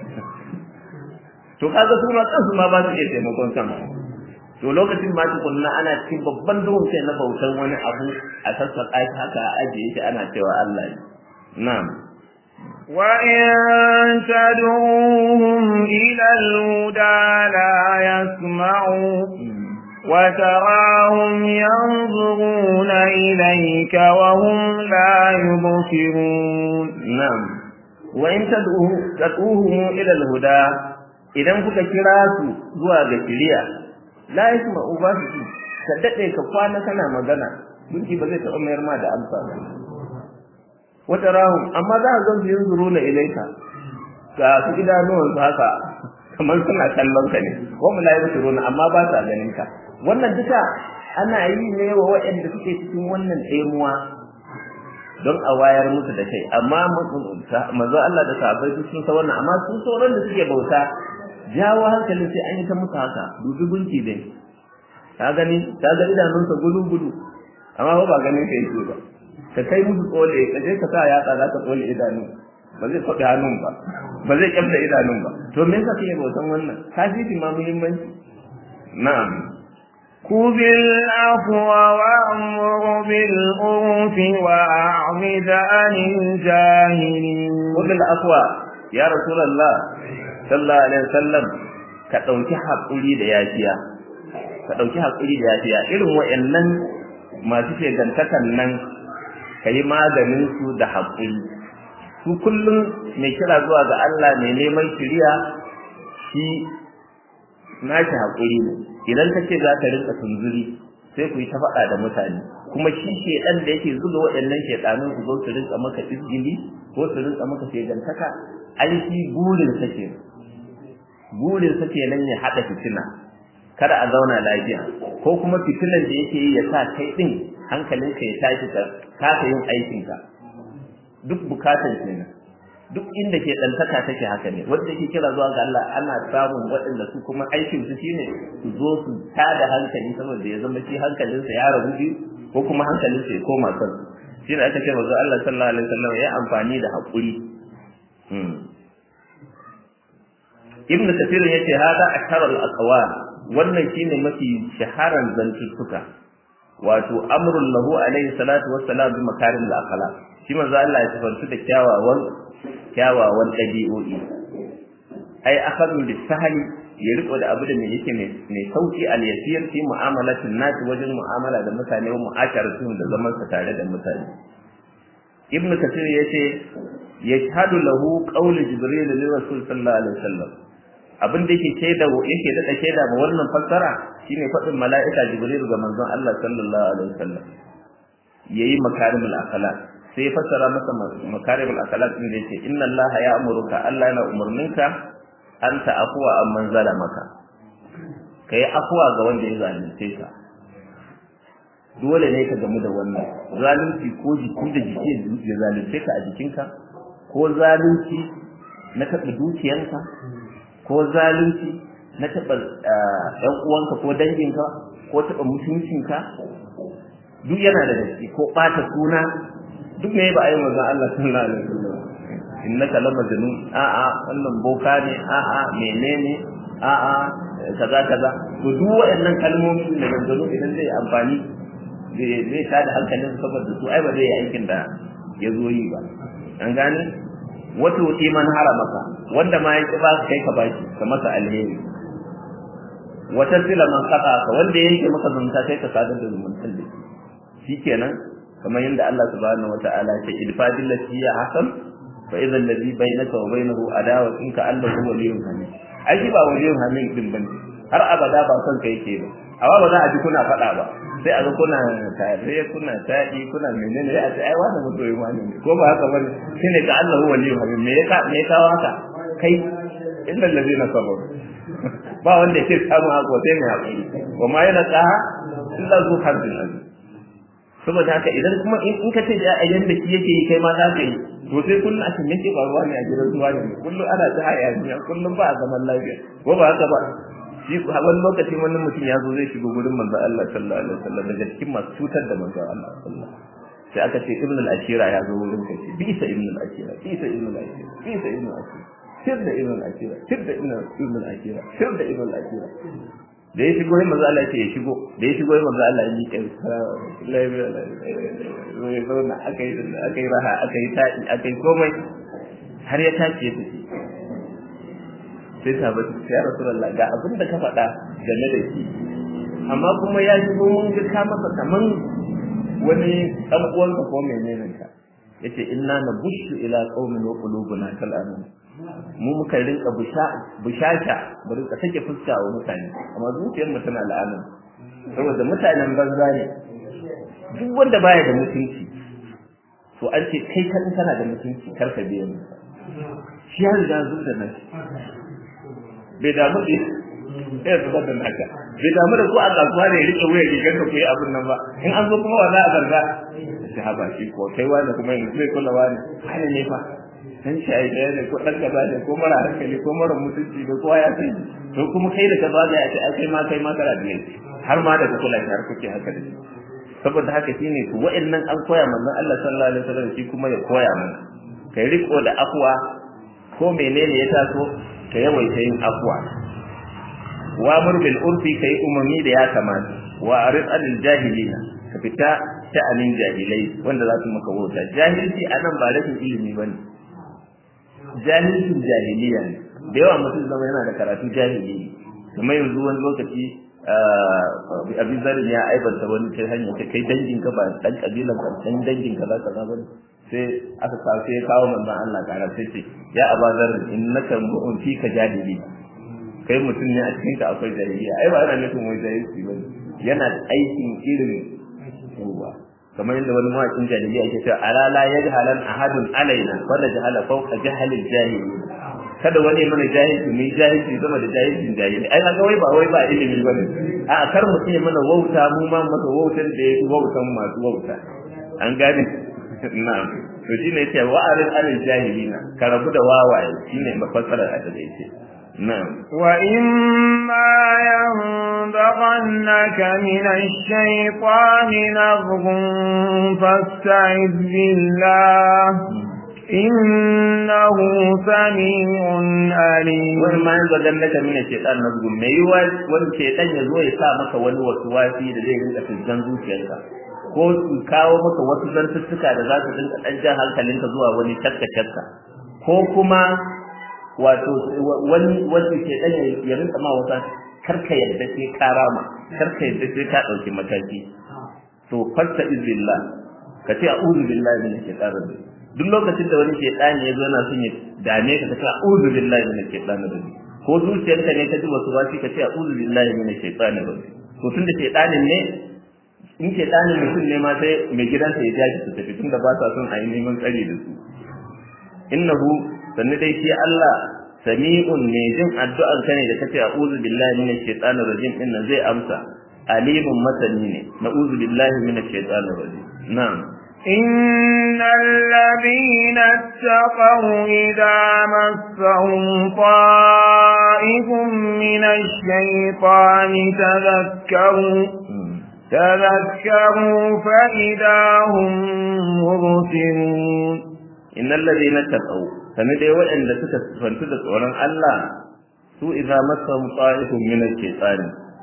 to kaga su ma kansu ma ba su iya taimakon kansu to lokacin ma tukunna ana cikin babban duhun kai na bautan wani abu a sassaƙa shi haka a ajiye shi ana cewa Allah ne na'am وإن تدعوهم إلى الهدى لا يسمعوا وتراهم ينظرون إليك وهم لا يبصرون نعم وإن تدعوهم إلى الهدى idan kuka kira su zuwa ga shiriya la yasma'u ba su ji ka dade ka kwana kana magana gunki ba zai taɓa mayar ma da amsa ba wata rahun amma za a zan yin zuru na ilaika ga su idanuwan su haka kamar suna kallon ka ne ko mu la yusuru na amma ba sa ganin ka wannan duka ana yi ne wa waɗanda suke cikin wannan tsemuwa don a wayar musu da kai amma manzo Allah da sahabbai sun san wannan amma sun sauran da suke bauta jawo hankalin sai an yi ta musu haka dubi gunki dai ka gani ka ga idanunsa gudu gudu amma ba ganin ka yake ba ka kai musu tsole ka je ka sa yatsa za ka tsole idanu ba zai kwaɗe hannun ba ba zai kyamta idanun ba to me yasa kake bautan wannan ka fi ma muhimmanci na'am خذ العفو وأمر بالعرف وأعرض عن الجاهلين خذ العفو يا رسول الله صلى الله عليه وسلم ka ɗauki haƙuri da yafiya ka ɗauki haƙuri da yafiya irin wa'annan masu shegantakan nan ka yi maganin su da haƙuri su kullum mai kira zuwa ga Allah mai neman shiriya shi nashi haƙuri ne idan ka ce za ka rinka tunzuri sai ku yi ta faɗa da mutane kuma shi shedan da yake zuga waɗannan shedanun su zo su rinka maka izgili ko su rinka maka shegantaka ai shi burin sa ke burin sa kenan ya haɗa fitina kada a zauna lafiya ko kuma fitinan da yake yi ya sa kai din hankalinka ya tashi ka kasa yin aikinka duk bukatan kenan duk inda ke ɗantaka take haka ne wanda yake kira zuwa ga Allah ana samun waɗanda su kuma aikin su shine su zo su tada hankali saboda ya zama shi hankalinsa ya rabu biyu ko kuma hankalinsa ya koma kan shi ne aka ce manzo Allah sallallahu alaihi wasallam ya amfani da haƙuri Ibn Kathir yace hada ashar al-aqwal wannan shine mafi shaharan zantuttuka wato amrul lahu alaihi salatu wassalam bi makarim al-akhlaq shi manzo Allah ya tafantu da kyawawan kyawawan dabi'o'i ai akhadhu bisahli ya riko da abu da me yake mai sauki al-yasir fi mu'amalatin nas wajen mu'amala da mutane wa mu'asharatuhum da zaman sa tare da mutane ibnu kathir yace yashhadu lahu qawlu jibril li rasul sallallahu alaihi wasallam abin da yake shaida yake da shaida ma wannan fassara shine fadin mala'ika jibril ga manzon Allah sallallahu alaihi wasallam yayi makarimul akhlaq sai ya fassara masa makarimul akhlaq din da yake inna allaha ya'muruka Allah yana umurninka an ta'afwa amman zalamaka kai afwa ga wanda ya zalunce ka dole ne ka gamu da wannan zalunci ko jiki da jiki ya zalunce ka a jikinka ko zalunci na taɓa dukiyanka ko zalunci na taɓa ‘yan uwanka ko danginka ko taɓa mutuncinka duk yana da gaske ko ɓata suna duk me ba a yi manzon Allah sallallahu alaihi wasallam innaka la majnun a'a wannan boka ne a'a menene a'a kaza kaza to duk waɗannan kalmomi da manzon idan zai amfani zai ta da hankalin saboda su ai ba zai yi aikin da ya zo yi ba an gane wata wuce man haramaka wanda ma ya ba ka kai ka baki ka masa alheri wata sila man kaka ka wanda yanke maka zumunta kai ka sadar da zumuntan da shi kenan kamar yadda Allah subhanahu wataala ya ce idfa billati ya hasan fa idza alladhi bainaka wa bainahu adawa in ka allahu waliyyun hamid ai shi ba waliyyun hamid din bane har abada ba son kai yake ba amma ba za a ji kuna faɗa ba sai a ga kuna tare kuna taɗi kuna menene ya ce ai wani mutoyin wani ne ko ba haka bane shine ka allahu waliyyun hamid me ya ka me ya kawo haka kai illa allazina sabaru ba wanda yake samu hako sai mai hakuri wa ma yana tsaha illa zu harbin azim saboda haka idan kuma in ka ce a yanda shi yake yi kai ma za ka yi to sai kullum a cikin yake faruwa ne a gidan zuwa ne kullum ana ta hayaniya kullum ba a zaman lafiya ko ba haka ba shi wani lokaci wani mutum ya zo zai shigo gurin manzo Allah sallallahu alaihi wasallam daga cikin masu cutar da manzo Allah sallallahu sai aka ce ibn al-ashira ya zo wurin kai bisa ibn al-ashira bisa ibn al-ashira bisa ibn al-ashira sir da ibn al-ashira sir da ibn al-ashira sir da ibn al-ashira da ya shigo manzo Allah ya shigo da ya shigo manzo Allah ya miƙe ya zauna aka yi aka yi raha aka yi taɗi aka yi komai har ya tashi ya tafi sai sahabai su ya rasulullah ga abin da ka faɗa game da shi amma kuma ya shigo mun ga ka masa kaman wani ɗan uwanka ko menene ka yace inna nabushu ila qaumin wa qulubuna kal amin mu muka rinka bushasha mu rinka take fuska wa mutane amma zuciyar mu tana la'ana saboda mutanen banza ne duk wanda baya da mutunci to an ce kai kan kana da mutunci karka biya mu shi ya riga zuwa da nan bai damu da ya zuba da naka bai damu da ko a kasuwa ne rike wuya rigar ka koyi abin nan ba in an zo kuma wa za a zarga shi haba shi ko kai wani kuma yanzu zai kula wani hali ne fa dan shayi ɗaya ne ko ɗan gaba ne ko mara hankali ko mara mutunci da kowa ya sani to kuma kai da ka ba ya ce ai kai ma kai ma kana da har ma da ka kula shi har kuke haka da shi saboda haka shine to wa'annan an koya manzon Allah sallallahu alaihi wasallam shi kuma ya koya mana kai riko da afwa ko menene ya taso ka yawaita yin afwa wa amr bil urfi kai umami da ya kamata wa arid anil jahilina ka fita sha'anin jahilai wanda za su maka wauta jahilci anan ba rashin ilimi bane jahilcin jahiliya ne da yawa mutum zama yana da karatu jahili kamar yanzu wani lokaci abin zarin ya aibanta wani ta hanyar ta kai dangin ka ba dan kabilan ka dan dangin ka za ka za bane sai aka kawo sai ya kawo manzon Allah kara sai ce ya aba zarin innaka mu'un fi ka jahili kai mutum ne a cikin ka akwai jahiliya ai ba ana nufin wai jahilci bane yana aikin irin ruwa kamar yadda wani mawaƙin jahiliya ke cewa ala la yajhalan ahadun alaina wala jahala fawqa jahalil jahili kada wani mana jahilci mu jahilci sama da jahilcin jahili ai kaga wai ba wai ba ilimi bane a kar mu ce mana wauta mu ma masa wautar da yake wautan masu wauta an gane na'am to shine yace wa arid anil jahilina ka rabu da wawaye shine mafassarar a da yake نعم وإما ينبغنك من الشيطان نزغ فاستعذ بالله إنه سميع عليم وإما ينبغنك من الشيطان نزغ ما يوال وان الشيطان يزوي يسا maka wani wasuwasi da zai rinka fiskan zuciyarka ko su kawo maka wasu zantuttuka da za su rinka ɗan jan hankalinka zuwa wani shakka-shakka ko kuma wato wani wanda ke dan ya rinka ma wata karka yadda sai ka rama karka yadda sai ka dauki mataki to fasta izillah ka ce a'udhu billahi minash shaitanir rajim duk lokacin da wani shaitani ya zo yana son ya dame ka ka ce a'udhu billahi minash shaitanir rajim ko zuciyarka ne ka ji wasu wasi ka ce a'udhu billahi minash shaitanir rajim to tunda shaitanin ne in shaitanin mutum ne ma sai mai gidansa ya jaji su tafi tunda ba sa son a yi neman tsari da su innahu sannu dai shi Allah sami'un ne jin addu'ar ka ne da kace a'udhu billahi minash shaitanir rajim din nan zai amsa alimun masani ne na'udhu billahi minash shaitanir rajim na'am إن الذين اتقوا إذا مسهم طائف من الشيطان تذكروا تذكروا فإذا هم مبصرون innal ladina taqaw sane dai waɗanda suka fantu da tsoron Allah su idza masahum ta'ifun min ash-shaytan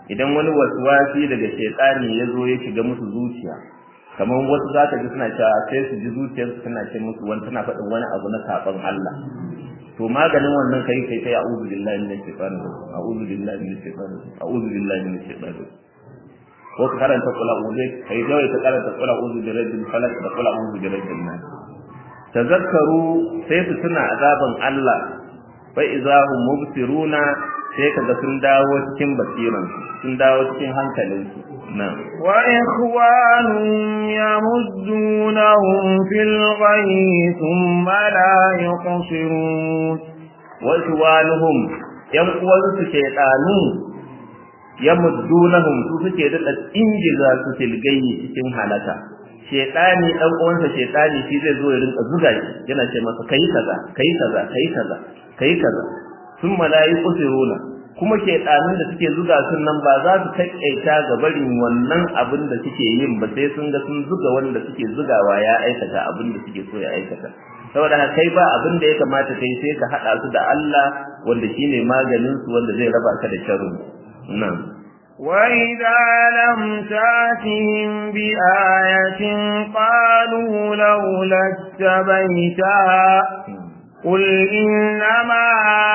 idan wani waswasi daga shaytani ya zo ya shiga musu zuciya kamar wasu za ka ji suna cewa sai su ji zuciyarsu tana ce musu wani tana faɗin wani abu na saɓon Allah to maganin wannan kai kai kai a'udhu billahi minash shaitanir rajim a'udhu billahi minash shaitanir rajim a'udhu billahi minash shaitanir rajim ko ka karanta kula uzu kai dai ka karanta kula uzu bi rabbil falaq da kula uzu bi rabbin nas tazakkaru sai su tuna azaban Allah fa idahum mubsiruna sai kaga sun dawo cikin basiran sun dawo cikin hankalin su nan wa ikhwanum yamuddunahum fil ghayyi thumma la yuqsirun wa ikhwanuhum yan uwansu shaytanu yamuddunahum su suke da injiza su tilgayi cikin halaka shaytani dan uwansa shaytani shi zai zo ya rinka zuga shi yana ce masa kai kaza kai kaza kai kaza kai kaza sun malayi kusiruna kuma shaytanun da suke zuga sun nan ba za su taƙaita ga barin wannan abin da suke yin ba sai sun ga sun zuga wanda suke zugawa ya aikata abin da suke so ya aikata saboda haka kai ba abin da ya kamata kai sai ka hada su da Allah wanda shine maganin su wanda zai raba ka da sharri nan وإذا لم تأتهم بآية قالوا لولا اتبيتها قل إنما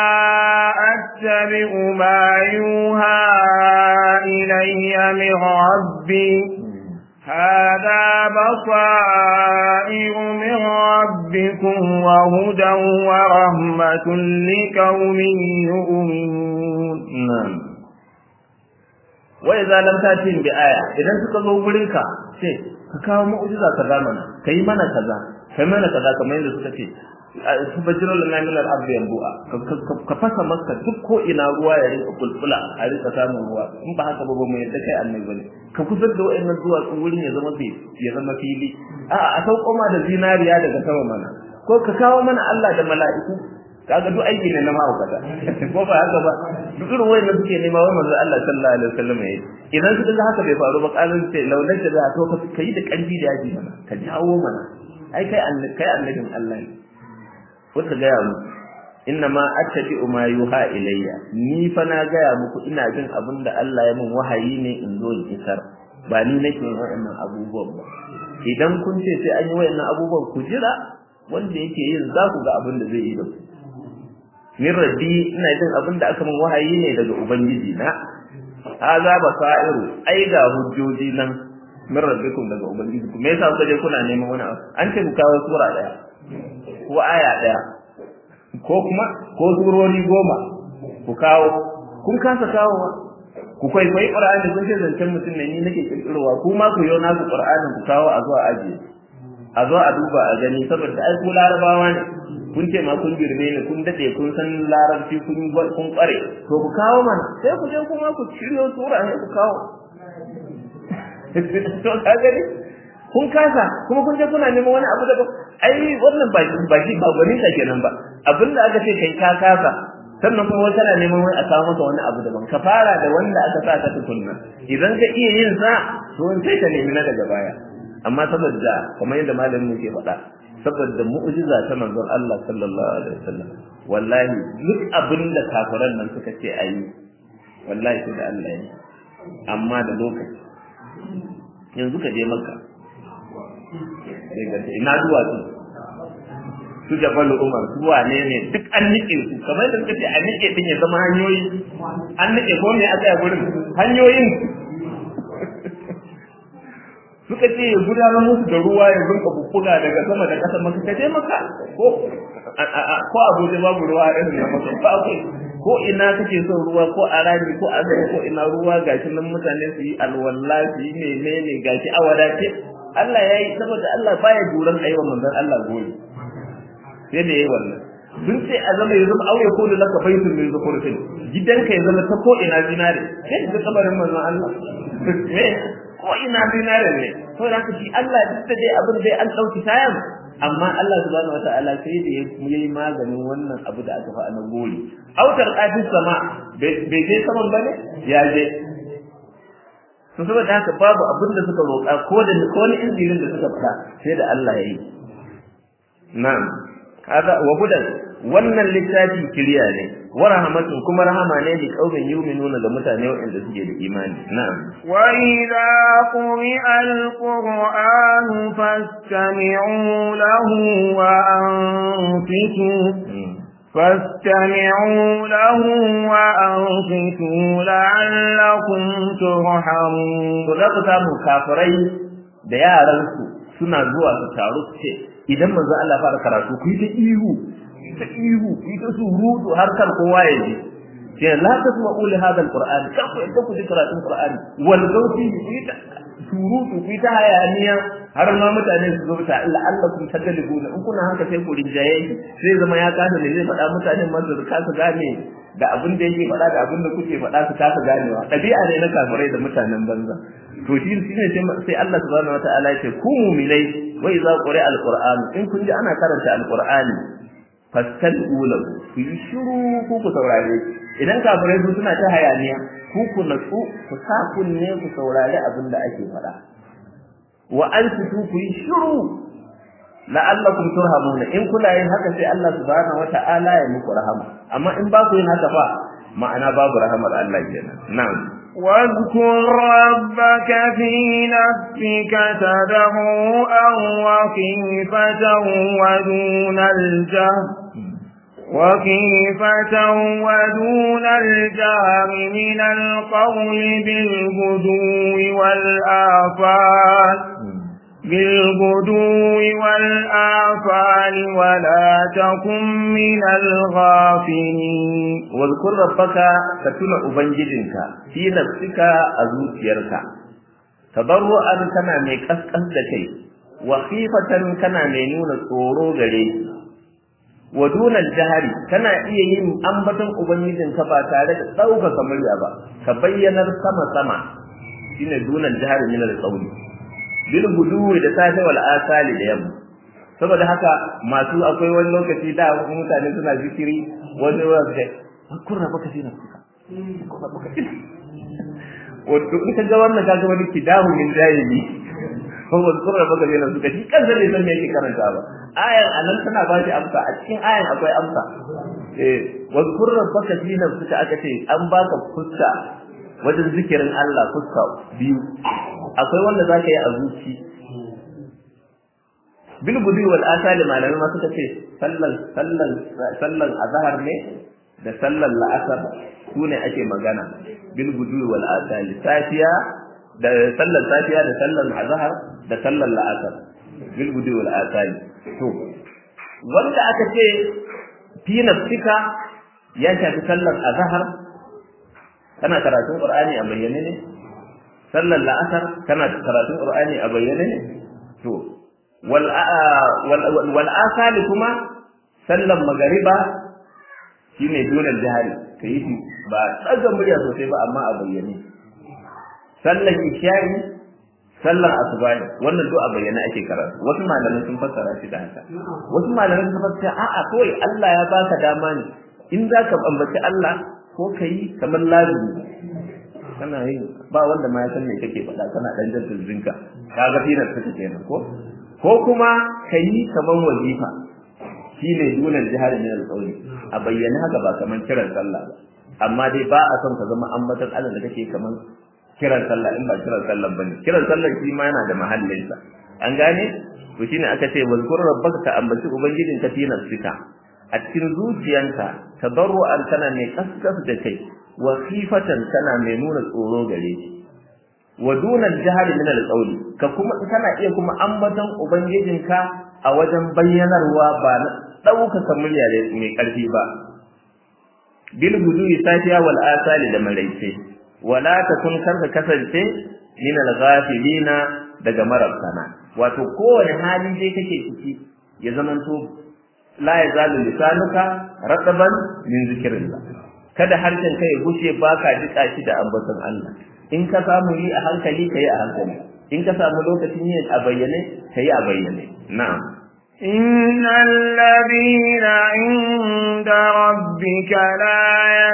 أتبع ما يوحى إلي من ربي هذا بصائر من ربكم وهدى ورحمة لقوم يؤمنون نعم wa idza lam tatin bi aya idan suka zo gurin ka sai ka kawo mu'jiza kaza mana kai mana kaza kai mana kaza kamar yadda suka ce subhanahu lana min al-ardi yanbu'a ka fasa maka duk ko ina ruwa ya rinka bulbula a rinka samun ruwa in ba haka ba ba mu yadda kai annabi bane ka kusar da wayannan zuwa wurin ya zama fi ya zama fili a a sauko ma da zinariya daga sama mana ko ka kawo mana Allah da mala'iku kaga duk aiki ne na mahaukata ko ba haka ba duk irin wayannan suke nema wai manzo Allah sallallahu alaihi wasallam yayi idan su ga haka bai faru ba kalin sai laulan da za to ka kai da karfi da yaji mana ka jawo mana ai kai annabi kai annabin Allah ne wata gaya mu inna ma attabi ma yuha ilayya ni fa na gaya muku ina jin abin da Allah ya min wahayi ne in zo in isar ba ni nake yin waɗannan abubuwan ba idan kun ce sai an yi waɗannan abubuwan ku jira wanda yake yin za ku ga abin da zai yi da ku min rabbi ina jin abin da aka min wahayi ne daga ubangiji na haza basairu ai ga hujjoji nan min rabbikum daga ubangiji ku me yasa kuka je kuna neman wani abu an ce ku kawo sura daya ko aya daya ko kuma ko surori goma ku kawo kun kasa kawowa ku kwaikwayi qur'ani kun ce zancen mutum ne ni nake kirkirowa ku ma ku yau naku qur'anin ku kawo a zuwa ajiye a zo a duba a gani saboda ai ku larabawa ne kun ce ma kun girme ne kun dade kun san larabci kun kun kware to ku kawo mana sai ku je kuma ku shiryo sura ne ku kawo to ka gani kun kasa kuma kun je kuna neman wani abu daban ai wannan ba ba shi ba gani ta kenan ba abinda aka ce kai ka kasa sannan kuma wata na neman wani a kawo maka wani abu daban ka fara da wanda aka sa ka tukunna idan ka iya yin sa to sai ka nemi na daga baya amma saboda kamar yadda malamin ke faɗa saboda mu'jiza ta manzon Allah sallallahu alaihi wasallam wallahi duk abin da kafiran nan suka ce ayi wallahi sai da Allah ya amma da lokaci yanzu ka je makka ina duwatsu su jabal umar su wane ne duk an nike su kamar da suka ce a nike din ya zama hanyoyi an nike ko me aka yi gurin hanyoyin suka ce ya gudanar musu da ruwa ya rinka bubbuga daga sama da ƙasa maka ka je maka ko ko abuja babu ruwa irin na maka ba akwai ko ina kake son ruwa ko a rami ko a zama ko ina ruwa gashi nan mutane su yi alwala su yi menene gashi a wadace Allah ya yi saboda Allah baya duran aiwa manzon Allah goyi sai da yayi wannan sun ce a zama ya zama auye ko da laka baitun min zukurtin gidanka ya zama ta ko ina zinare sai da kabarin manzon Allah ko ina zinare ne to da shi Allah duk da dai abin dai an dauki tayan amma Allah subhanahu wataala sai da yayi maganin wannan abu da aka fa nan gori autar qadis sama bai je saman bane ya je to saboda haka babu abin da suka roƙa ko da ko wani injilin da suka fada sai da Allah yayi na'am kaza wa hudan wannan littafi kiriya ne wa rahmatun kuma rahama ne li qaumin yu'minuna ga mutane waɗanda suke da imani na'am wa idza quri'a al-qur'an fastami'u lahu wa anfitu فاستمعوا له وأنصتوا لعلكم ترحمون to za ku samu kafirai da yaransu suna zuwa su taru su ce idan manzo Allah fara karatu ku yi ta ihu ta ihu ku yi ta surutu har kar kowa ya ji ce la tasma'u li hadha alquran kar ku yadda ku ji karatun qur'ani wal gauti ku yi ta surutu ku yi ta hayaniya har ma mutane su zo ta Allah Allah kun tagalibuna in kuna haka sai ku rinjaye shi sai zama ya kasa ne zai faɗa mutanen ma su kasa gane da abin da yake faɗa da abin da kuke faɗa su kasa ganewa ɗabi'a ne na kafirai da mutanen banza to shi ne sai Allah subhanahu wataala ya ce ku mu'minai wa idza quri'a alquran in kun ji ana karanta alqur'ani fastami'u lahu ku yi shiru ku ku saurare idan kafirai su suna ta hayaniya ku ku natsu ku sa kunne ku saurari abin da ake faɗa wa ansitu ku yi shiru la'allakum turhamuna in kuna yin haka sai Allah subhanahu wata'ala ya muku rahama amma in ba ku yin haka fa ma'ana babu rahamar Allah kenan na'am واذكر ربك في نفسك تضرعا وخيفة ودون الجهر وخيفة ودون الجهر من القول بالغدو والآفات بالغدو والآفال ولا تكن من الغافلين واذكر ربك كتنا أبنجدنك في نفسك أزوتيرك تضرعا كنا ميكسكس دكي وخيفة كنا مينون tsoro gare wa dunal jahari kana iya yin ambaton ubangijinka ba tare da ɗaukaka murya ba ka bayyanar sama sama shine dunal jahari min al-qawli bil guduwi da safe wal asali da yamma saboda haka masu akwai wani lokaci da mutane suna zikiri wani wani sai kun raba ka shine kuka wato in ka ga wannan kaga wani kidahu min jahili ko wani kun raba ka shine suka shi kansa ne san me yake karanta ba ayan anan tana ba shi amsa a cikin ayan akwai amsa eh wa kun raba ka shine suka aka ce an baka fuska wajen zikirin Allah fuska biyu akwai wanda zaka yi a zuci bil gudu wal asali malamai ma suka ce sallan sallan sallan azhar ne da sallan la'asar su ne ake magana bil gudu wal asali safiya da sallan safiya da sallan azhar da sallan la'asar bil gudu wal asali to wanda aka ce fi nafsika ya shafi sallan azhar kana karatun qur'ani a bayyane ne sallar la'asar kana karatun qur'ani a bayyane ne to wal wal asali kuma sallar magariba shine dole jihari kai shi ba tsaga murya sosai ba amma a bayyane sallar isha'i sallar asuba ne wannan duk a bayyane ake karatu wasu malamai sun fassara shi da haka wasu malamai sun fassara a'a kawai Allah ya baka dama ne in zaka ambaci Allah ko kai kamar lazimi kana yin ba wanda ma ya san me kake faɗa kana dan jaddal zinka kaga firar ta kenan ko ko kuma kai kaman wazifa shine dunan jihar min al-qawli a bayyana haka ba kaman kiran sallah ba amma dai ba a son ka zama ambatan Allah da kake kaman kiran sallah in ba kiran sallah bane kiran sallah shi ma yana da mahallinsa an gane to shine aka ce wazkur rabbaka ka ambaci ubangijinka fi nafsika a cikin zuciyanka tadarru'an kana mai kaskas da kai wa khifatan kana mai nuna tsoro gare shi wa dunal jahri min al-qawli ka kuma kana iya kuma ambaton ubangijinka a wajen bayyanarwa ba na ɗaukaka murya mai ƙarfi ba bil guduwi safiya wal asali da maraice wala takun karka kasance min al-ghafilina daga marabtana wato kowane hali dai kake ciki ya zamanto la yazalu lisanuka rataban min zikrillah kada harshen kai gushe baka jika shi da ambaton Allah in ka samu yi a hankali kai a hankali in ka samu lokacin yin a bayyane kai a bayyane na'am إن الذين عند ربك لا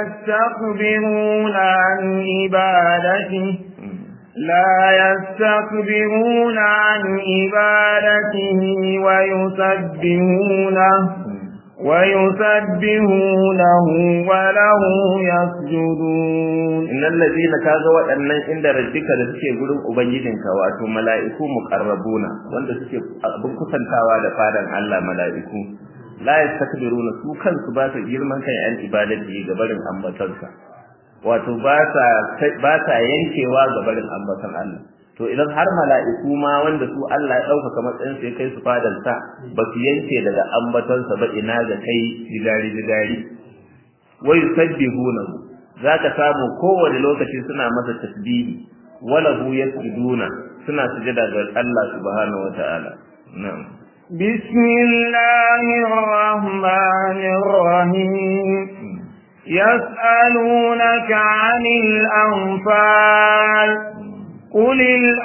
يستكبرون عن عبادته لا يستكبرون عن عبادته ويسبحونه ويسبحونه وله يسجدون innal ladina kaga waɗannan inda rabbika da suke gurin ubangijinka wato mala'iku muqarrabuna wanda suke abin kusantawa da fadan Allah mala'iku la yastakbiruna su kansu ba su girman kai an ibadati ga barin ambatansa wato ba sa ba sa yankewa ga barin ambatan Allah to idan har mala'iku ma wanda su Allah ya ɗaukaka matsayin su ya kai su fadar sa ba su yanke daga ambatansa ba ina ga kai jigari jigari wa yusabbihunahu zaka samu kowane lokaci suna masa tasbihi wala hu yasjuduna suna sujada ga Allah subhanahu wataala na'am بسم الله الرحمن الرحيم يسألونك عن الأنفال قل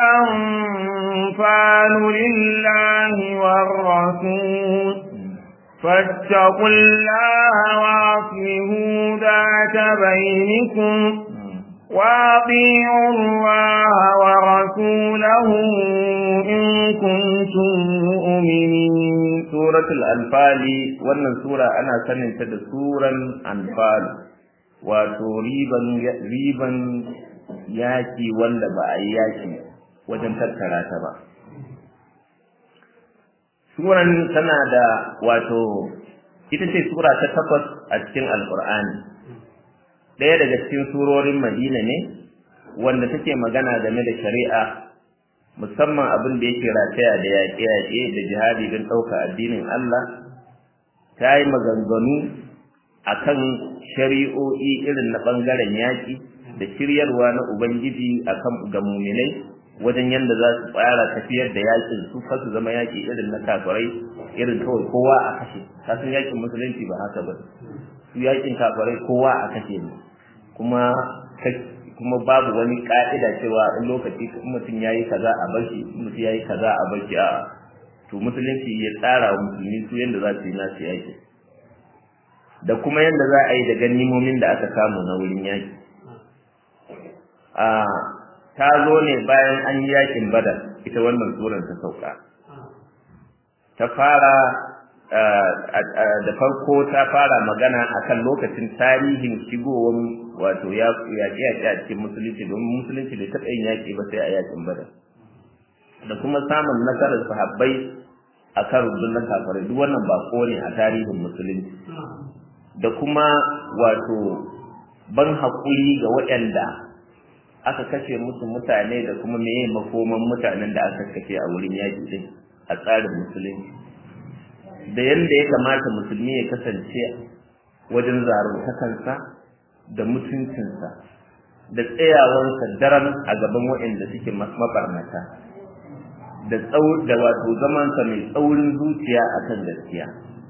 الأنفال لله والرسول فاتقوا الله وأصلحوا ذات بينكم وأطيعوا الله ورسوله إن كنتم مؤمنين سورة الأنفال wannan sura ana sanin ta da suran anfal wato riban riban yaki wanda ba a yi yaki wajen tattara ta ba suran tana da wato ita ce sura ta takwas a cikin alkur'ani ɗaya daga cikin surorin madina ne wanda take magana game da shari'a musamman abin da yake rataya da yaƙe-yaƙe da jihadi don ɗauka addinin Allah ta yi maganganu akan shari'o'i irin na ɓangaren yaƙi da shiryarwa na Ubangiji akan ga muminai wajen yadda za su tsara tafiyar da yakin su fa su zama yaki irin na kafirai irin kawai kowa a kashe kasan yakin musulunci ba haka ba su yakin kafirai kowa a kashe ne kuma kuma babu wani ka'ida cewa in lokaci mutum yayi kaza a bar shi mutum yayi kaza a bar shi a to musulunci ya tsara wa musulmi su yadda za su yi nasu yaki da kuma yadda za a yi da ganimomin da aka samu na wurin yaki a ta zo ne bayan an yi yakin badar ita wannan surar ta sauka ta fara da farko ta fara magana akan lokacin tarihin shigowar wato yaƙi-yaƙi a cikin musulunci domin musulunci bai taɓa yin yaƙi ba sai a yakin badar da kuma samun nasarar sahabbai a kan rundunar kafirai duk wannan bako ne a tarihin musulunci da kuma wato ban haƙuri ga waɗanda aka kashe musu mutane da kuma meye makoman mutanen da aka kashe a wurin yaƙi din a tsarin musulunci da yanda ya kamata musulmi ya kasance wajen zaruntakansa da mutuncinsa da tsayawansa daren a gaban waɗanda suke mabarnata da da wato zamansa mai tsaurin zuciya akan gaskiya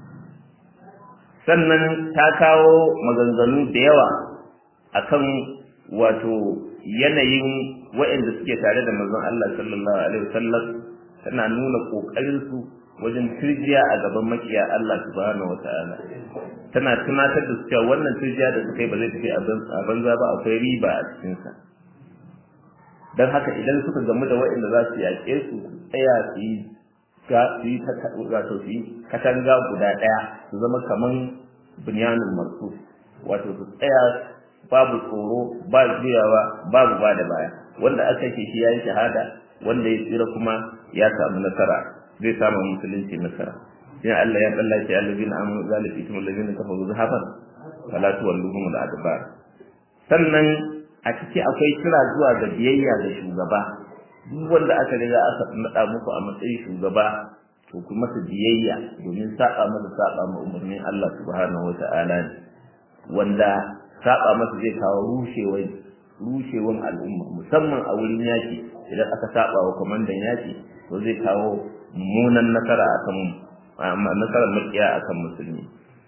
sannan ta kawo maganganu da yawa akan wato yanayin waɗanda suke tare da manzon Allah sallallahu alaihi wasallam tana nuna kokarin su wajen turjiya a gaban makiya Allah subhanahu wataala tana tunatar da su cewa wannan turjiya da suka yi ba zai tafi a banza ba akwai riba a cikin sa dan haka idan suka gamu da waɗanda za su yaƙe su tsaya su yi ga su yi wato su yi katanga guda ɗaya su zama kaman bunyanun marsu wato su tsaya babu tsoro ba juyawa babu ba da baya wanda aka ce shi yayi shahada wanda ya tsira kuma ya samu nasara zai samu musulunci nasara sai Allah ya kalla shi allazina amanu zalika itum allazina kafaru zahaban fala tuwalluhum al-adbar sannan a ciki akwai kira zuwa ga biyayya ga shugaba duk wanda aka riga aka nada muku a matsayin shugaba to ku masa biyayya domin saba masa saba ma umarnin Allah subhanahu wata'ala ne wanda saba masa zai kawo rushewar rushewan al'umma musamman a wurin yaki idan aka saba wa kwamandan yaki to zai kawo mummunan nasara akan nasarar makiya akan musulmi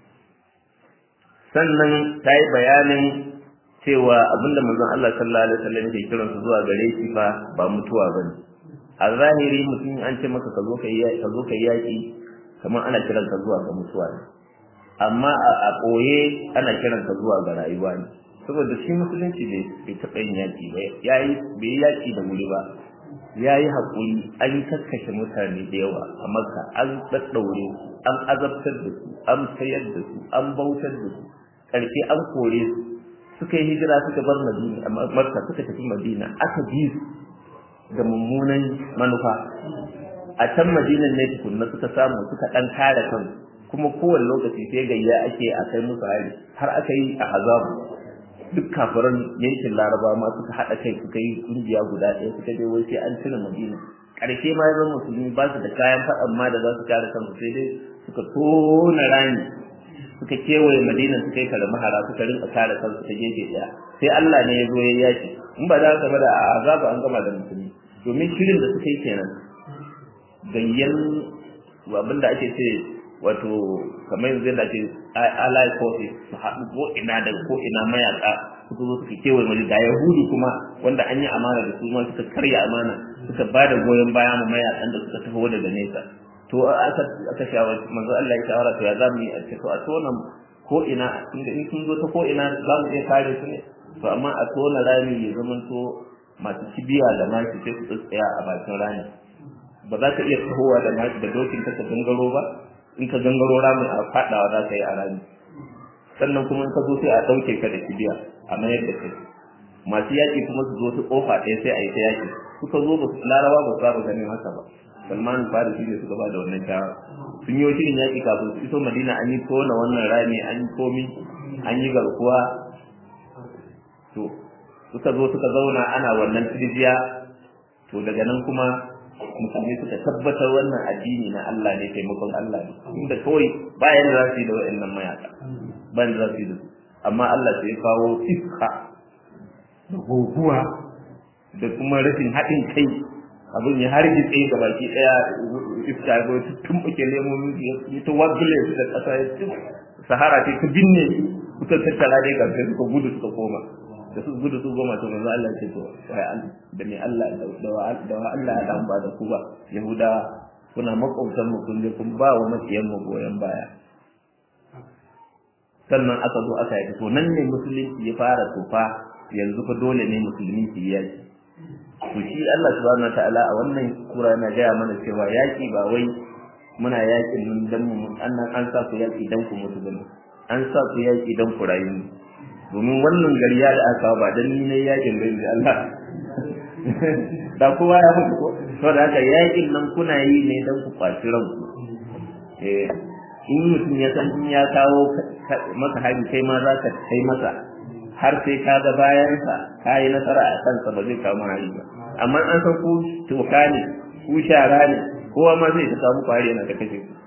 sannan ta yi bayanin cewa abinda manzon Allah sallallahu alaihi wasallam yake kiran su zuwa gare shi fa ba mutuwa bane a zahiri mutum an ce maka ka zo ka yi ka zo ka yi yaki kamar ana kiran ka zuwa ga mutuwa ne amma a koye ana kiran ka zuwa ga rayuwa ne saboda shi musulunci bai taɓa yin yaki ba yayi bai yi yaki da wuri ba ya yi haƙuri an kakkashe mutane da yawa a makka an ɗaɗɗaure su an azabtar da su an sayar da su an bautar da su ƙarshe an kore su suka yi hijira suka bar madina makka suka tafi madina aka bi su da mummunan manufa a can madinan ne tukunna suka samu suka ɗan kare kansu kuma kowane lokaci sai gayya ake a kai musu hari har aka yi a azabu duk kafiran yankin laraba ma suka haɗa kai suka yi ƙungiya guda ɗaya suka je wai sai an cire madina ƙarshe ma yanzu musulmi ba su da kayan faɗan ma da za su kare kansu sai dai suka tona rami suka kewaye madina suka yi kare mahara suka rinka kare kansu ta gefe ɗaya sai Allah ne ya zo ya yaki in ba za ka da azaba an gama da musulmi domin shirin da suka yi kenan gayyan abin da ake ce wato kamar yanzu yadda ake allied forces su haɗu ko ina da ko ina mayaka suka zo suka kewaye mali da yahudu kuma wanda an yi amana da su ma suka karya amana suka ba da goyon baya ma mayakan da suka taho daga nesa to aka aka shawarci manzo Allah ya shawara to ya za mu yi a ce to a tona ko ina inda in sun zo ta ko ina za mu iya kare su ne to amma a tona rami ya zamanto masu kibiya da maki sai su tsaya a bakin rami ba za ka iya tahowa da maki da dokin ka gangaro ba in ka gangaro ramin a fadawa za ka yi a rami sannan kuma in ka zo sai a ɗauke ka da kibiya a mayar da kai masu yaƙi kuma su zo su ƙofa ɗaya sai a yi ta yaƙi suka zo ba su larawa ba su saba ganin haka ba salman farisi ne suka ba da wannan shawara sun yi shirin yaƙi kafin su iso madina an yi tona wannan rami an yi komi an yi garkuwa to suka zo suka zauna ana wannan tirjiya to daga nan kuma musulmi suka tabbatar wannan addini na Allah ne taimakon Allah ne inda kawai bayan da za su yi da wa'annan mayaka bayan da za su yi da su amma Allah sai ya kawo iska da guguwa da kuma rashin haɗin kai abin ya hargitse ga baki ɗaya iska ya zo tumɓuke lemomin ya ta wagule su da ƙasa ya sahara ce ta binne suka tattara dai ƙarfe suka gudu suka koma da su gudu su goma to manzo Allah ce to da me Allah da wa Allah ya dan ba da ku ba yahuda kuna makwabtan mu kun je kun ba wa makiyan mu goyen baya sannan aka zo aka yi to nan ne musulunci ya fara tufa yanzu fa dole ne musulmi su yi yaki to shi Allah subhanahu wataala a wannan sura yana gaya mana cewa yaki ba wai muna yakin nan dan mu annan an sa ku yaki dan ku mutu bane an sa ku yaki dan ku rayu domin wannan gariya da aka ba dan ni ne yakin gari da Allah da kowa ya mutu ko to da haka yakin nan kuna yi ne dan ku kwaci ranku eh in mutum ya san in ya kawo maka hari kai ma za ka kai masa har sai ka ga bayansa ka yi nasara a kansa ba zai kawo hari ba amma an san ku toka ne ku shara ne kowa ma zai ta samu kwari yana da kashe ku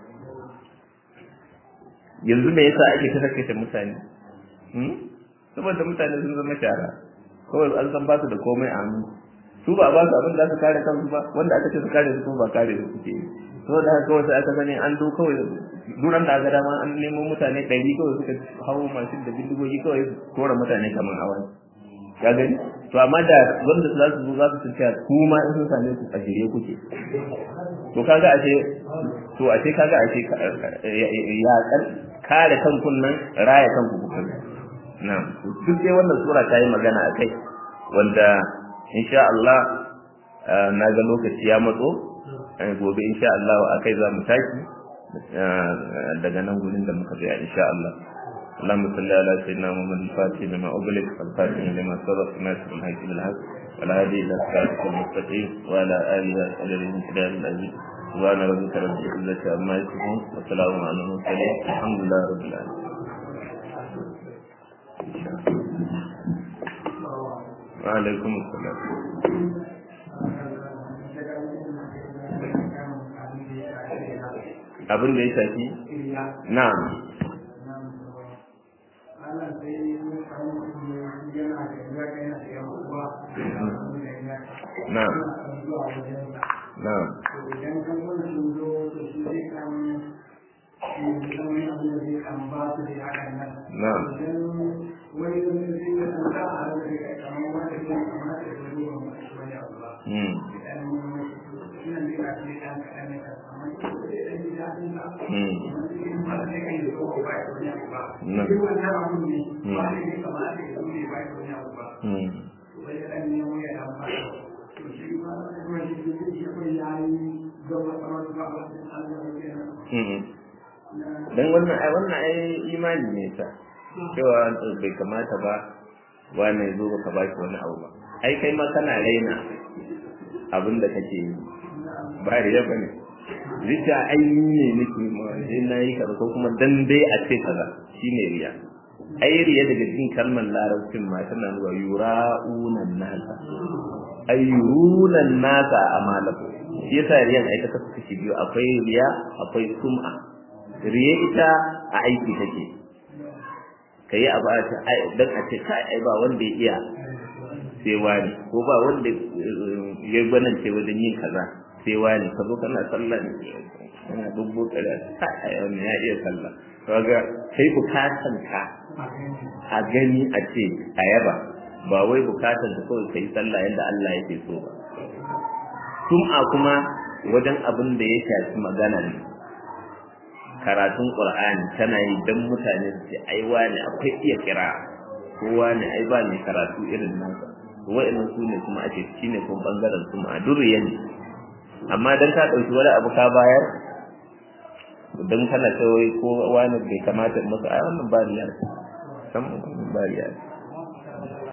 yanzu me yasa ake ta kashe mutane saboda mutane sun zama shara kawai an san ba su da komai a hannu su ba ba su abin da su kare kansu ba wanda aka ce su kare su kuma ba kare su suke yi saboda haka kawai sai aka sani an do kawai duran da aka dama an nemo mutane ɗari kawai suka hawo mashin da bindigogi kawai kora mutane kamar hawan ka gani to amma da wanda za su zo za su tafiya kuma in sun same su a shirye kuke to kaga ashe to ashe kaga ashe ya kare kankun nan raya kanku kuka na'am duk dai wannan sura ta yi magana akai wanda insha Allah na ga lokaci ya matso gobe insha Allah akai za mu tashi daga nan gurin da muka tsaya insha Allah اللهم صل على سيدنا محمد الفاتح لما أغلق والخاتم لما سبق ناصر الحق بالحق والهادي إلى صراطك المستقيم وعلى آله وصحبه الكرام العزيز سبحان ربك رب العزة عما يصفون وسلام على المرسلين الحمد لله رب العالمين وعليكم السلام abin da ya shafi na'am na'am na'am na'am Hmm. dan wannan ai wannan ai imani ne ta cewa bai kamata ba wani zo baka ba shi wani abu ba ai kai ma kana raina abin da kake yi ba riya bane rija ai ne nake ma sai na yi kaza ko kuma dan dai a ce kaza shine riya ai riya daga cikin kalmar larabcin ma tana nuna yura'unan nasa ai yurunan nasa amalaku shi yasa riyan ai ta kasu kashi biyu akwai riya akwai sum'a riya ita a aiki take kai abu a ce ai dan a ce kai ai ba wanda ya iya sai wani ko ba wanda ya gwanance wajen yin kaza sai wani ka zo kana sallah kana dubbo kada kai ai wannan ya iya sallah kaga kai bukatan ka a gani a ce a yaba ba wai bukatan ka kawai kai sallah yadda Allah yake so ba sum'a kuma wajen abin da ya shafi magana ne karatun qur'ani tana yi dan mutane su ce ai wani akwai iya kira ko wani ai ba ne karatu irin nasa wa'annan su ne kuma ake shine kuma bangaren sum'a durriya ne amma dan ka dauki wani abu ka bayar dan kana cewa ko wani bai kamata masa ai wannan ba riya san ba riya